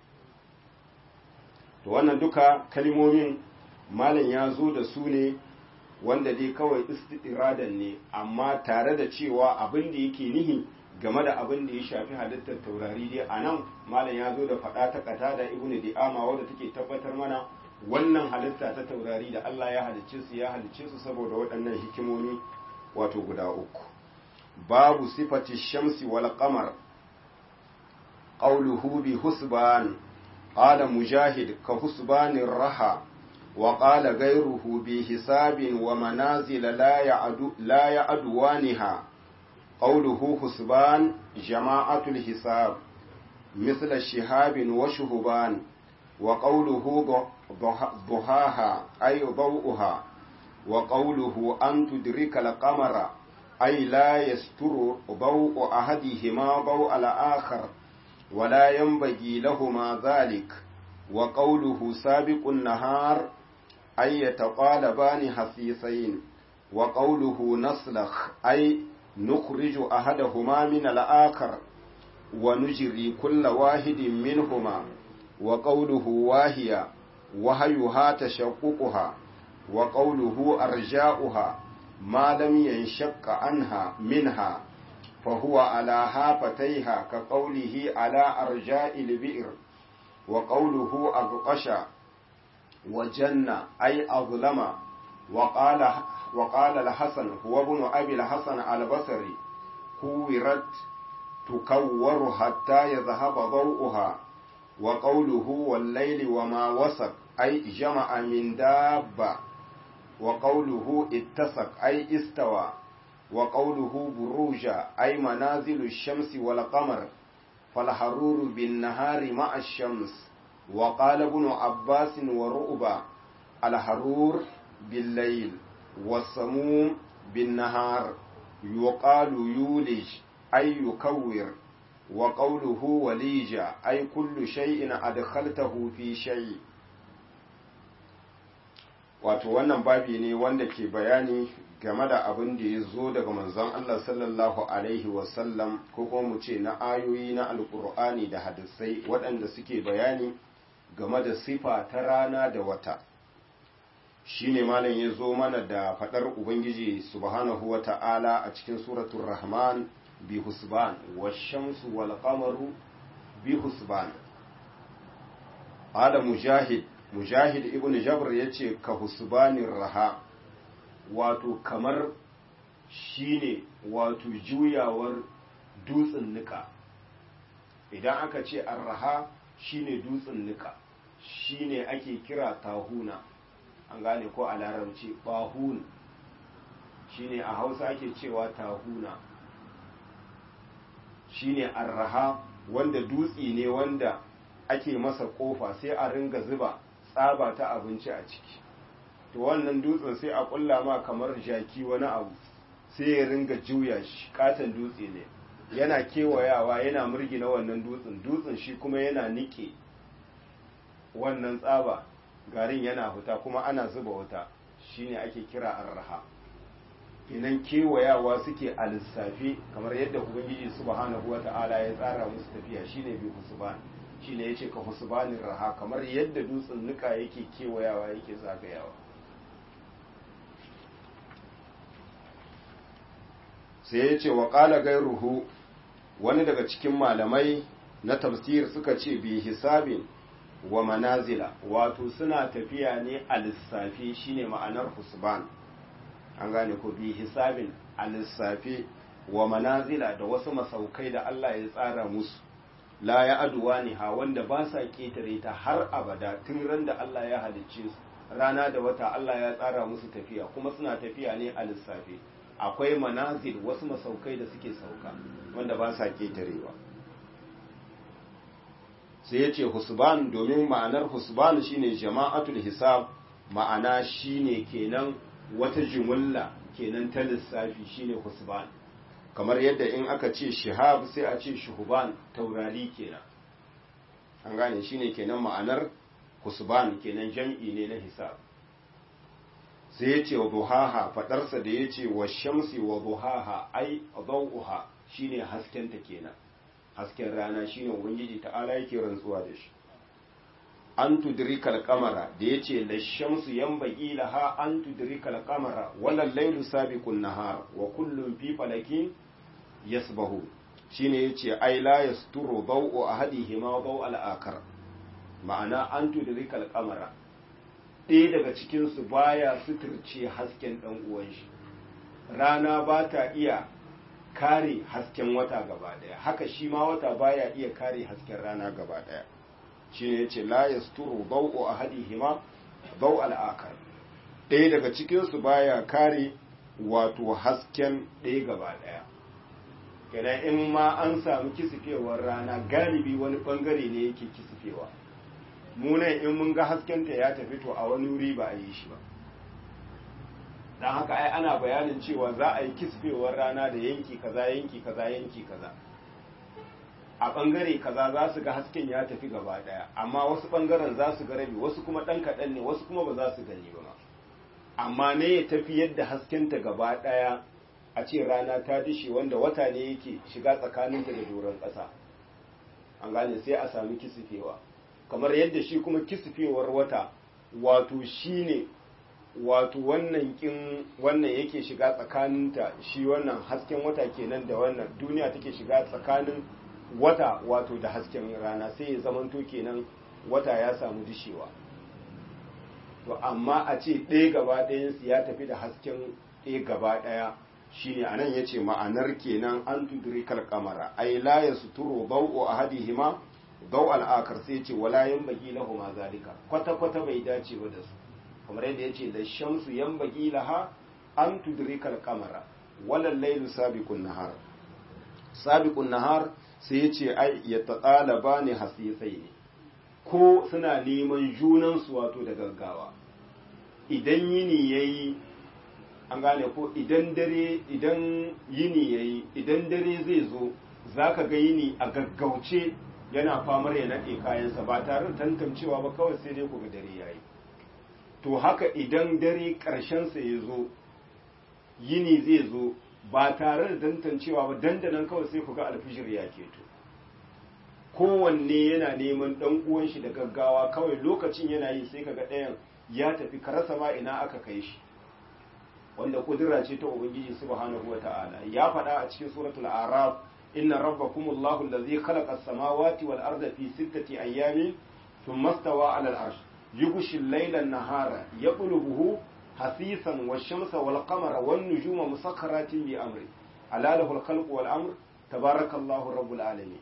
to wannan duka kalmomin malam ya zo da su ne wanda dai kawai istiradan ne amma tare da cewa abin da yake nihi game da abin da ya shafi halittar taurari dai a nan malam ya zo da faɗa ta kata da ibnu di'ama wadda take tabbatar mana wannan halitta ta taurari da Allah ya halicce su ya halicce su saboda waɗannan hikimomi wato guda uku babu sifati shamsi wal qamar qawluhu bi husban qala mujahid ka husbanir raha وقال غيره بحساب ومنازل لا يعدو لا يعدوانها قوله حسبان جماعة الحساب مثل الشهاب وشهبان وقوله ضحاها أي ضوءها وقوله أن تدرك القمر أي لا يستر ضوء أحدهما ضوء الآخر ولا ينبغي لهما ذلك وقوله سابق النهار أي يتقالبان حسيسين وقوله نسلخ أي نخرج أحدهما من الآخر ونجري كل واحد منهما وقوله واهية وهيها تشققها وقوله أرجاؤها ما لم ينشق عنها منها فهو على هافتيها كقوله على أرجاء البئر وقوله أغقش وجنة أي أظلم وقال وقال الحسن هو ابن أبي الحسن البصري كورت تكور حتى يذهب ضوءها وقوله والليل وما وسق أي جمع من دابة وقوله اتسق أي استوى وقوله بروج أي منازل الشمس والقمر فالحرور بالنهار مع الشمس وقال ابن عباس ورؤبا الحرور بالليل والسموم بالنهار يقال يولج أي يكور وقوله وليج أي كل شيء أدخلته في شيء wato wannan babi ne wanda ke bayani game da abin da ya zo daga manzon Allah sallallahu alaihi wasallam ko kuma mu ce na ayoyi na alkur'ani da hadisai waɗanda suke bayani game da sifa ta rana da wata shine malam ya zo mana da faɗar ubangiji subhanahu wa ta'ala a cikin suratul rahman bi husban washamsu wal qamaru bi husban ala mujahid mujahid ibn jabr yace ka husbanir raha wato kamar shine wato juyawar dutsen nika idan aka ce arraha shine dutsen nika shine ake kira tahuna an gane ko a larabci bahun shine a hausa ake cewa tahuna shine arraha wanda dutse ne wanda ake masa kofa sai a ringa zuba tsaba ta abinci a ciki to wannan dutsen sai a kulla ma kamar jaki wani abu sai ya ringa juya shi katon dutse ne yana kewayawa yana murgina wannan dutsen dutsen shi kuma yana nike wannan tsaba garin yana huta kuma ana zuba wuta shine ake kira arraha idan kewayawa suke a lissafi kamar yadda ubangiji subhanahu wata'ala ya tsara musu tafiya shine bi husban shine yace ka husbanin raha kamar yadda dutsen nuka yake kewayawa yake zagayawa sai ya ce wa ƙala gairuhu wani daga cikin malamai na tafsir suka ce bi hisabin wa manazila wato suna tafiya ne a lissafi shine ma'anar husban an gane ko bi hisabin a lissafi wa manazila da wasu masaukai da Allah ya tsara musu la ya aduwa ne ha wanda ba sa ƙetare ta har abada tun ran da Allah ya halicce su rana da wata Allah ya tsara musu tafiya kuma suna tafiya ne a lissafi akwai manazil wasu masaukai da suke sauka wanda ba sa ƙetarewa sai ya ce husban domin ma'anar husban shine jama'atul hisab ma'ana shine kenan wata jumulla kenan ta lissafi shine husban kamar yadda in aka ce shihab sai a ce shuhuban taurari kenan an gane shine kenan ma'anar husban kenan jam'i ne na hisab sai ya ce wa duhaha fadarsa da ya ce wa shamsi wa duhaha ai dawuha shine haskenta kenan hasken rana shine ubangiji ta'ala yake rantsuwa da shi an tudrikal qamara da yace la shamsu yanbaghi laha an tudrikal qamara wala laylu sabiqun nahar wa kullun fi falakin yasbahu shine yace ai la yasturu daw'u ahadihima daw al-akhar ma'ana an tudrikal qamara ɗaya daga cikin su baya suturce hasken dan uwan shi rana ba ta iya kare hasken wata gaba daya haka shi ma wata baya iya kare hasken rana gaba daya shi ne yace la yasturu daw'u ahadihima daw al-akhar ɗaya daga cikin su baya kare wato hasken ɗaya gaba daya kenan in ma an samu kisifewar rana galibi wani bangare ne yake kisifewa mu ne in mun ga haskenta ya tafi to a wani wuri ba a yi shi ba don haka ai ana bayanin cewa za a yi kisfewar rana da yanki kaza yanki kaza yanki kaza a bangare kaza za su ga hasken ya tafi gaba daya amma wasu bangaren za su ga rabi wasu kuma dan kaɗan ne wasu kuma ba za su gani ba amma ne ya tafi yadda haskenta gaba daya a ce rana ta dishe wanda wata ne yake shiga tsakaninta da doron ƙasa an gane sai a sami kisifewa kamar yadda shi kuma kisifewar wata wato shine wato wannan kin wannan yake shiga tsakaninta shi wannan hasken wata kenan da wannan duniya take shiga tsakanin wata wato da hasken rana sai ya zamanto kenan wata ya samu dishewa to amma a ce ɗaya gaba ɗayansu ya tafi da hasken ɗaya gaba ɗaya shine anan yace ma'anar kenan an tudrikal qamara ay la yasturu daw'u ahadihima daw al-akhar sai yace wala yanbaghi lahum zalika kwata kwata bai dace ba da su kamar yadda yace da shamsu yanbaghi laha an tudrikal qamara wala laylu sabiqun nahar sabiqun nahar sai yace ai yataqalaba ne hasisai ne ko suna neman junan su wato da gaggawa idan yini yayi an gane ko idan dare idan yini yayi idan dare zai zo zaka ga yini a gaggauce yana famar ya nade kayansa ba tare da tantancewa ba kawai sai dai ku ga dare yayi to haka idan dare karshen sa ya zo yini zai zo ba tare da tantancewa ba dandanan kawai sai ku ga alfijir ya keto kowanne yana neman dan uwan shi da gaggawa kawai lokacin yana yi sai kaga ɗayan ya tafi karasa ma ina aka kai shi wanda kudura ce ta ubangiji subhanahu wata'ala ya faɗa a cikin suratul araf inna rabbakumullahu allazi khalaqa as-samawati wal arda fi sittati ayyamin thumma stawa 'ala al-arsh yughshi al-layla an-nahara yaqlubuhu hasisan wash-shamsa wal-qamara wan-nujuma musakhkharatin bi amri ala lahu al-khalqu wal-amr tabarakallahu rabbul alamin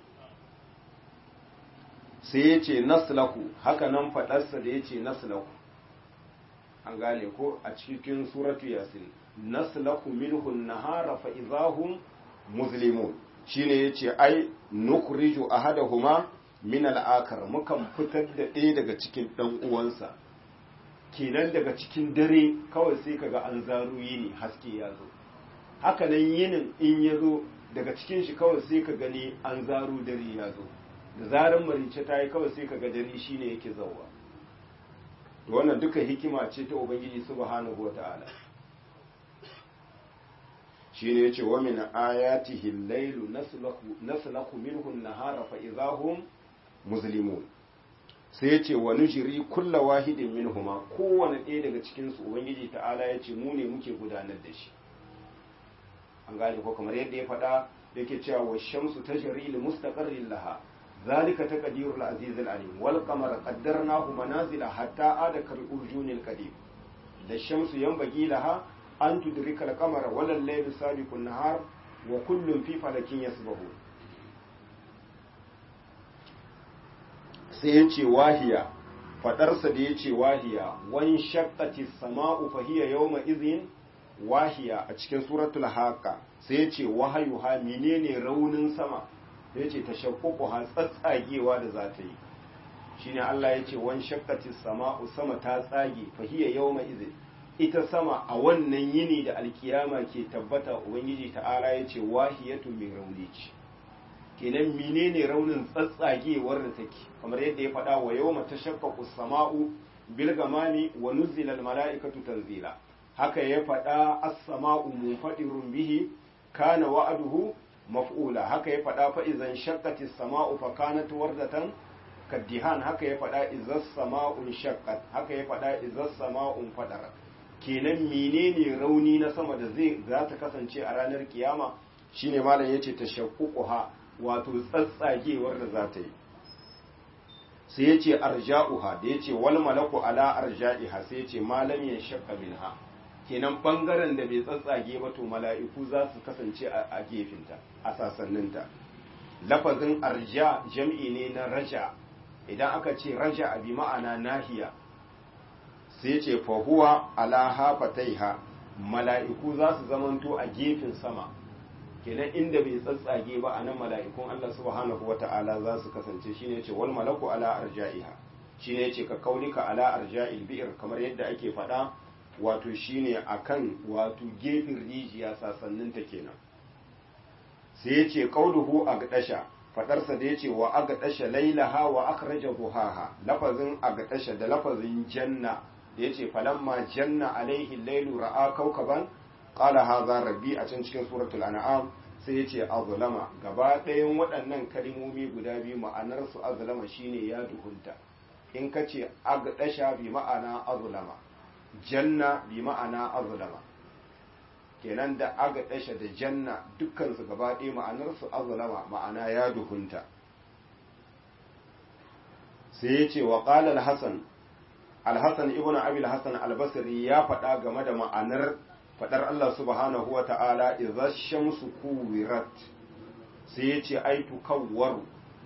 sai yace naslaku haka nan faɗarsa da yace naslaku an gane ko a cikin suratu yasin naslaku minhu nahara fa idahum muslimun shine yace ai nukhriju ahadahuma min al-akar mukan fitar da ɗaya daga cikin dan uwansa kenan daga cikin dare kawai sai kaga an zaru yini haske ya zo haka nan yinin in ya zo daga cikin shi kawai sai ka gani an zaru dare ya zo da zaran marice ta yi kawai sai kaga dare shine yake zauwa wannan duka hikima ce ta ubangiji subhanahu wata'ala shine yace wa min ayatihi al-lailu naslaku naslaku minhu an-nahara fa idahum muslimun sai yace wa nujri kullu wahidin minhuma kowane ɗaya daga cikin su ubangiji ta'ala yace mu ne muke gudanar da shi an gane ko kamar yadda ya faɗa yake cewa wa shamsu tajri li mustaqarrin laha ذلك تقدير العزيز العليم والقمر قدرناه منازل حتى عاد كالأرجون القديم الشمس ينبغي لها أن تدرك القمر ولا الليل سابق النهار وكل في فلك يسبحون sai ya ce wahiya faɗarsa da ya ce wahiya wani shakkati sama'u fahiya yawma izin wahiya a cikin suratul haka sai ya ce wahayuha menene raunin sama ya ce ta shakkuku tsatsagewa da za ta yi shi ne Allah ya ce wani shakkati sama'u sama ta tsage fahiyya yau mai izin ita sama a wannan yini da alkiyama ke tabbata ubangiji ta'ala ya ce wahiyatu mai rauni ce kenan menene raunin tsatsagewar da take kamar yadda ya faɗa wa yawma tashaqqaqu sama'u bil gamami wa nuzila al mala'ikatu tanzila haka ya faɗa as-sama'u munfadirun bihi kana wa'aduhu maf'ula haka ya faɗa fa idan shaqqatis sama'u fa kanat wardatan kaddihan haka ya faɗa izas sama'un shaqqat haka ya faɗa izas sama'un fadarat kenan menene rauni na sama da zai za ta kasance a ranar kiyama shine malam yace tashaqquha wato tsatsagewar da za ta yi sai yace arja'uha da yace wal malaku ala arja'iha sai yace malam ya shaqqa minha kenan bangaren da bai tsatsage ba to mala'iku za su kasance a gefinta a sasanninta lafazin arja jam'i ne na raja idan aka ce raja bi ma'ana nahiya sai ce fahuwa ala hafataiha mala'iku za su zamanto a gefen sama kenan inda bai tsatsage ba a nan mala'ikun Allah subhanahu wata'ala za su kasance shine ce wal malaku ala arja'iha shine ce ka kaunika ala arja'il bi'r kamar yadda ake faɗa wato shine akan wato gefen rijiya sasanninta kenan sai ya ce qauluhu agdasha fadarsa da yace wa agdasha lailaha wa akhraja duhaha lafazin agdasha da lafazin janna da yace falamma janna alaihi lailu ra'a kaukaban qala hadha rabbi a can cikin suratul an'am sai yace azlama gaba ɗayan waɗannan kalmomi guda biyu ma'anar su azlama shine ya duhunta in kace agdasha bi ma'ana azlama janna bi ma'ana azlama kenan da aga dasha da janna dukkansu gaba ɗaya ma'anarsu azlama ma'ana ya duhunta sai ya ce wa ƙala al-hasan al-hasan ibn abi al-hasan al-basri ya faɗa game da ma'anar faɗar Allah subhanahu wa ta'ala idza shamsu kuwirat sai ya ce ai tukawwaru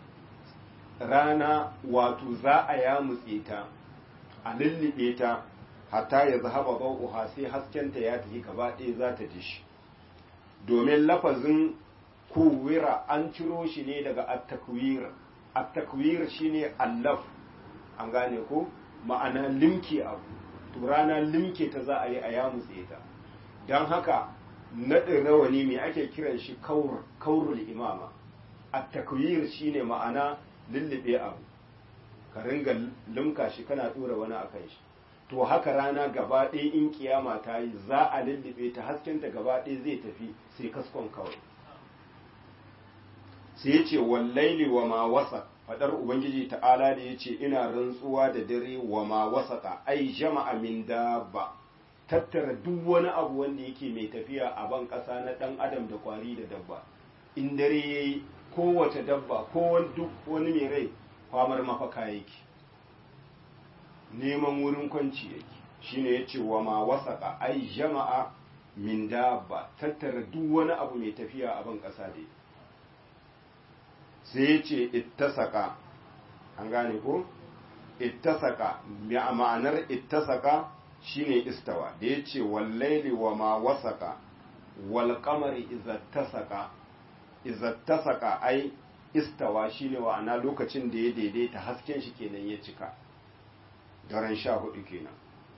rana wato za a yamutse ta a lullube ta hatta ya zahaba bau'uha sai haskenta ya tafi gaba ɗaya za ta ji shi domin lafazin kuwira an ciro shi ne daga attakwir attakwir shine allaf an gane ko ma'ana limke abu to rana limke ta za a yi a yamutse ta don haka naɗin rawani mai ake kiran shi kaurul imama attakwir shine ma'ana lullube abu ka ringa limka shi kana ɗora wani a kan shi to haka rana gaba ɗaya in kiyama ta yi za a lullube ta haskenta gaba ɗaya zai tafi sai kaskon kawai sai ya ce wallaili wa ma wasa faɗar ubangiji ta'ala da ya ce ina rantsuwa da dare wa ma wasaka ai jama'a min dabba tattara duk wani abu wanda yake mai tafiya a ban ƙasa na ɗan adam da kwari da dabba in dare ya yi kowace dabba ko duk wani mai rai kwamar mafaka yake neman wurin kwanci yake shine yace wa ma wasaka ai jama'a min dabba tattara duk wani abu mai tafiya a ban kasa dai sai yace ittasaka an gane ko ittasaka ma'anar ittasaka shine istawa da yace wallaili wa ma wasaka wal qamari izattasaka izattasaka ai istawa shine wa'ana lokacin da ya daidaita hasken shi kenan ya cika daren sha hudu kenan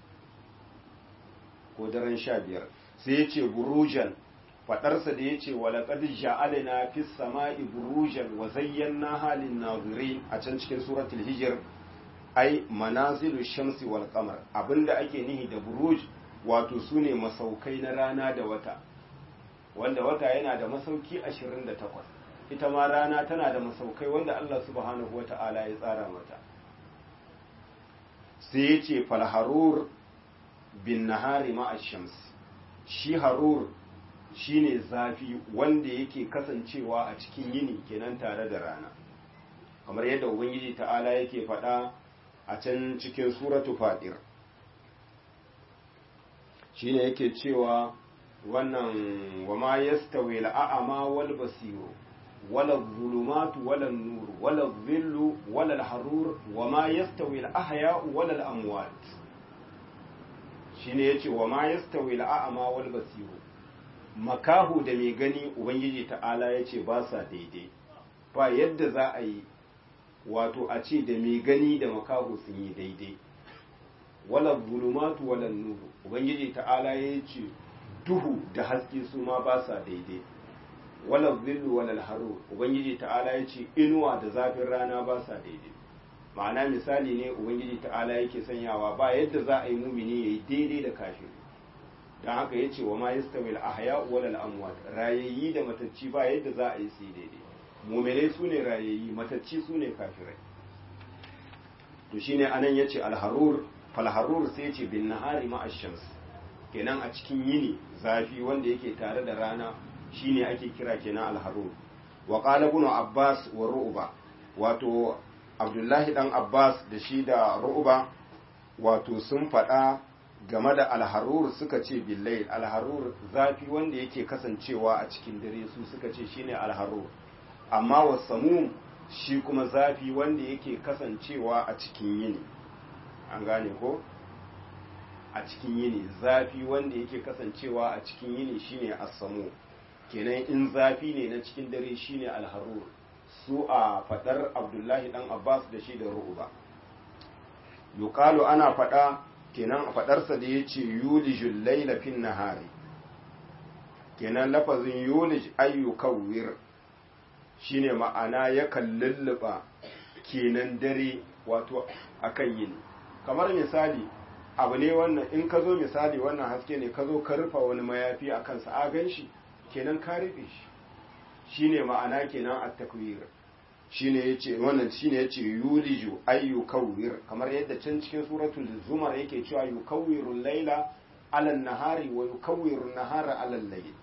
ko daren sha biyar sai ya ce burujan faɗarsa da ya ce walaƙad ja'alina fi sama'i burujan wa zayyana halin nazirin a can cikin suratul hijir ai manazilu shamsi wal qamar abinda ake nihi da buruj wato sune masaukai na rana da wata wanda wata yana da masauki 28 ita ma rana tana da masaukai wanda Allah subhanahu wata'ala ya tsara mata sai ya ce falharur bin nahari shams shi harur shine zafi wanda yake kasancewa a cikin yini kenan tare da rana kamar yadda ubangiji ta'ala yake faɗa a can cikin suratu fadir shine yake cewa wannan wa ma yastawi al'a'ama wal basiru ولا الظلمات ولا النور ولا الظل ولا الحرور وما يستوي الأحياء ولا الأموات shine yace wa ma yastawi al'ama wal basiru makahu da mai gani ubangiji ta'ala yace ba sa daidai ba yadda za a yi wato a ce da mai gani da makahu sun yi daidai wala zulumatu wala nuru ubangiji ta'ala ya ce duhu da haske su ma ba sa daidai wala zillu wala haru ubangiji ta'ala ya ce inuwa da zafin rana ba sa daidai ma'ana misali ne ubangiji ta'ala yake sanyawa ba yadda za a yi mumini yayi daidai da kafiri dan haka yace wa ma yastawil ahya wal amwat rayayyi da matacci ba yadda za a yi su daidai mu'minai sune rayayyi matacci sune kafirai to shine anan yace al-harur fal harur sai yace bin nahari ma ash-shams kenan a cikin yini zafi wanda yake tare da rana shine ake kira kenan al-harur wa qala ibn abbas wa ru'ba wato abdullahi dan abbas da shi da ru'ba wato sun faɗa game da alharur suka ce billai alharur zafi wanda yake kasancewa a cikin dare su suka ce shine alharur amma wasamum shi kuma zafi wanda yake kasancewa a cikin yini an gane ko a cikin yini zafi wanda yake kasancewa a cikin yini shine asamu kenan in zafi ne na cikin dare shine alharur su a fadar abdullahi dan abbas da shi da ru'uba yuqalu ana fada kenan a fadarsa da yace yulijul layla fin nahari kenan lafazin yulij ayyukawwir shine ma'ana yakan lulluba kenan dare wato akan yini kamar misali abu ne wannan in ka zo misali wannan haske ne ka zo ka rufa wani mayafi a kansa a gan shi kenan ka rufe shi shine ma'ana kenan at-takwir shine yace wannan shine yace yuliju ay yukawwir kamar yadda can cikin suratul zumar yake cewa yukawwiru layla ala an-nahari wa yukawwiru an-nahara ala al-layl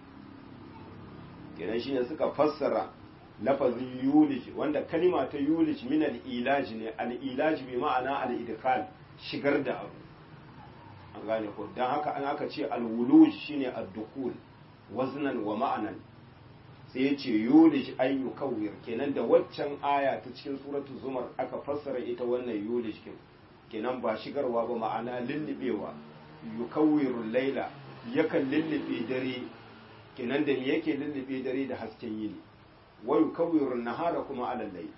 kenan shine suka fassara lafazin yulij wanda kalima ta yulij min al-ilaj ne al-ilaj bi ma'ana al-idkhal shigar da abu an gane ko dan haka an aka ce al-wuluj shine ad-dukhul waznan wa ma'anan sai ya ce yulish ay yukawwir kenan da waccan aya ta cikin suratul zumar aka fassara ita wannan yulish kin kenan ba shigarwa ba ma'ana lullubewa yukawwirul laila yakan lullube dare kenan da yake lullube dare da hasken yini wa yukawwirun nahara kuma alal layl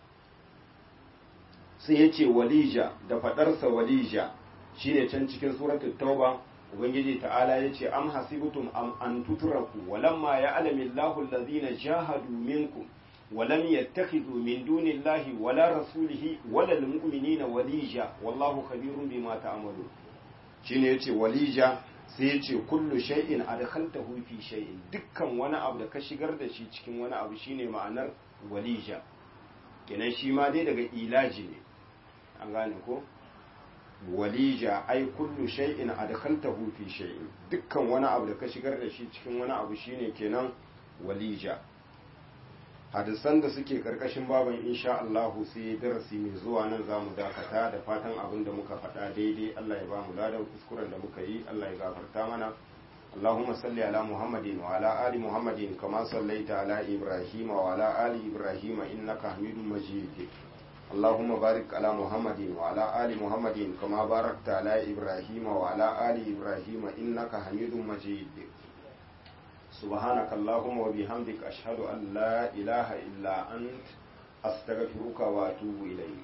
sai ya ce walija da fadarsa walija shine can cikin suratul tauba ubangiji ta'ala ya ce am hasibtum am an tutraku walamma ya'lamu Allahu alladhina jahadu minkum walam yattakhidhu min dunillahi wala rasulihi wala almu'minina walija wallahu khabirun bima ta'malun shine yace walija sai yace kullu shay'in adkhaltahu fi shay'in dukkan wani abu da ka shigar da shi cikin wani abu shine ma'anar walija kenan shi ma dai daga ilaji ne an gane ko walija ai kullu shay'in adkhaltahu fi shay'in dukkan wani abu da ka shigar da shi cikin wani abu shine kenan walija hadisan da suke karkashin baban insha Allah sai darasi mai zuwa nan zamu dakata da fatan abin da muka faɗa daidai Allah ya ba mu ladan kuskuren da muka yi Allah ya gafarta mana اللهم صل على محمد وعلى آل محمد كما صليت على إبراهيم وعلى آل إبراهيم إنك حميد مجيد اللهم بارك على محمد وعلى آل محمد كما باركت على إبراهيم وعلى آل إبراهيم إنك حميد مجيد سبحانك اللهم وبحمدك أشهد أن لا إله إلا أنت أستغفرك وأتوب إليك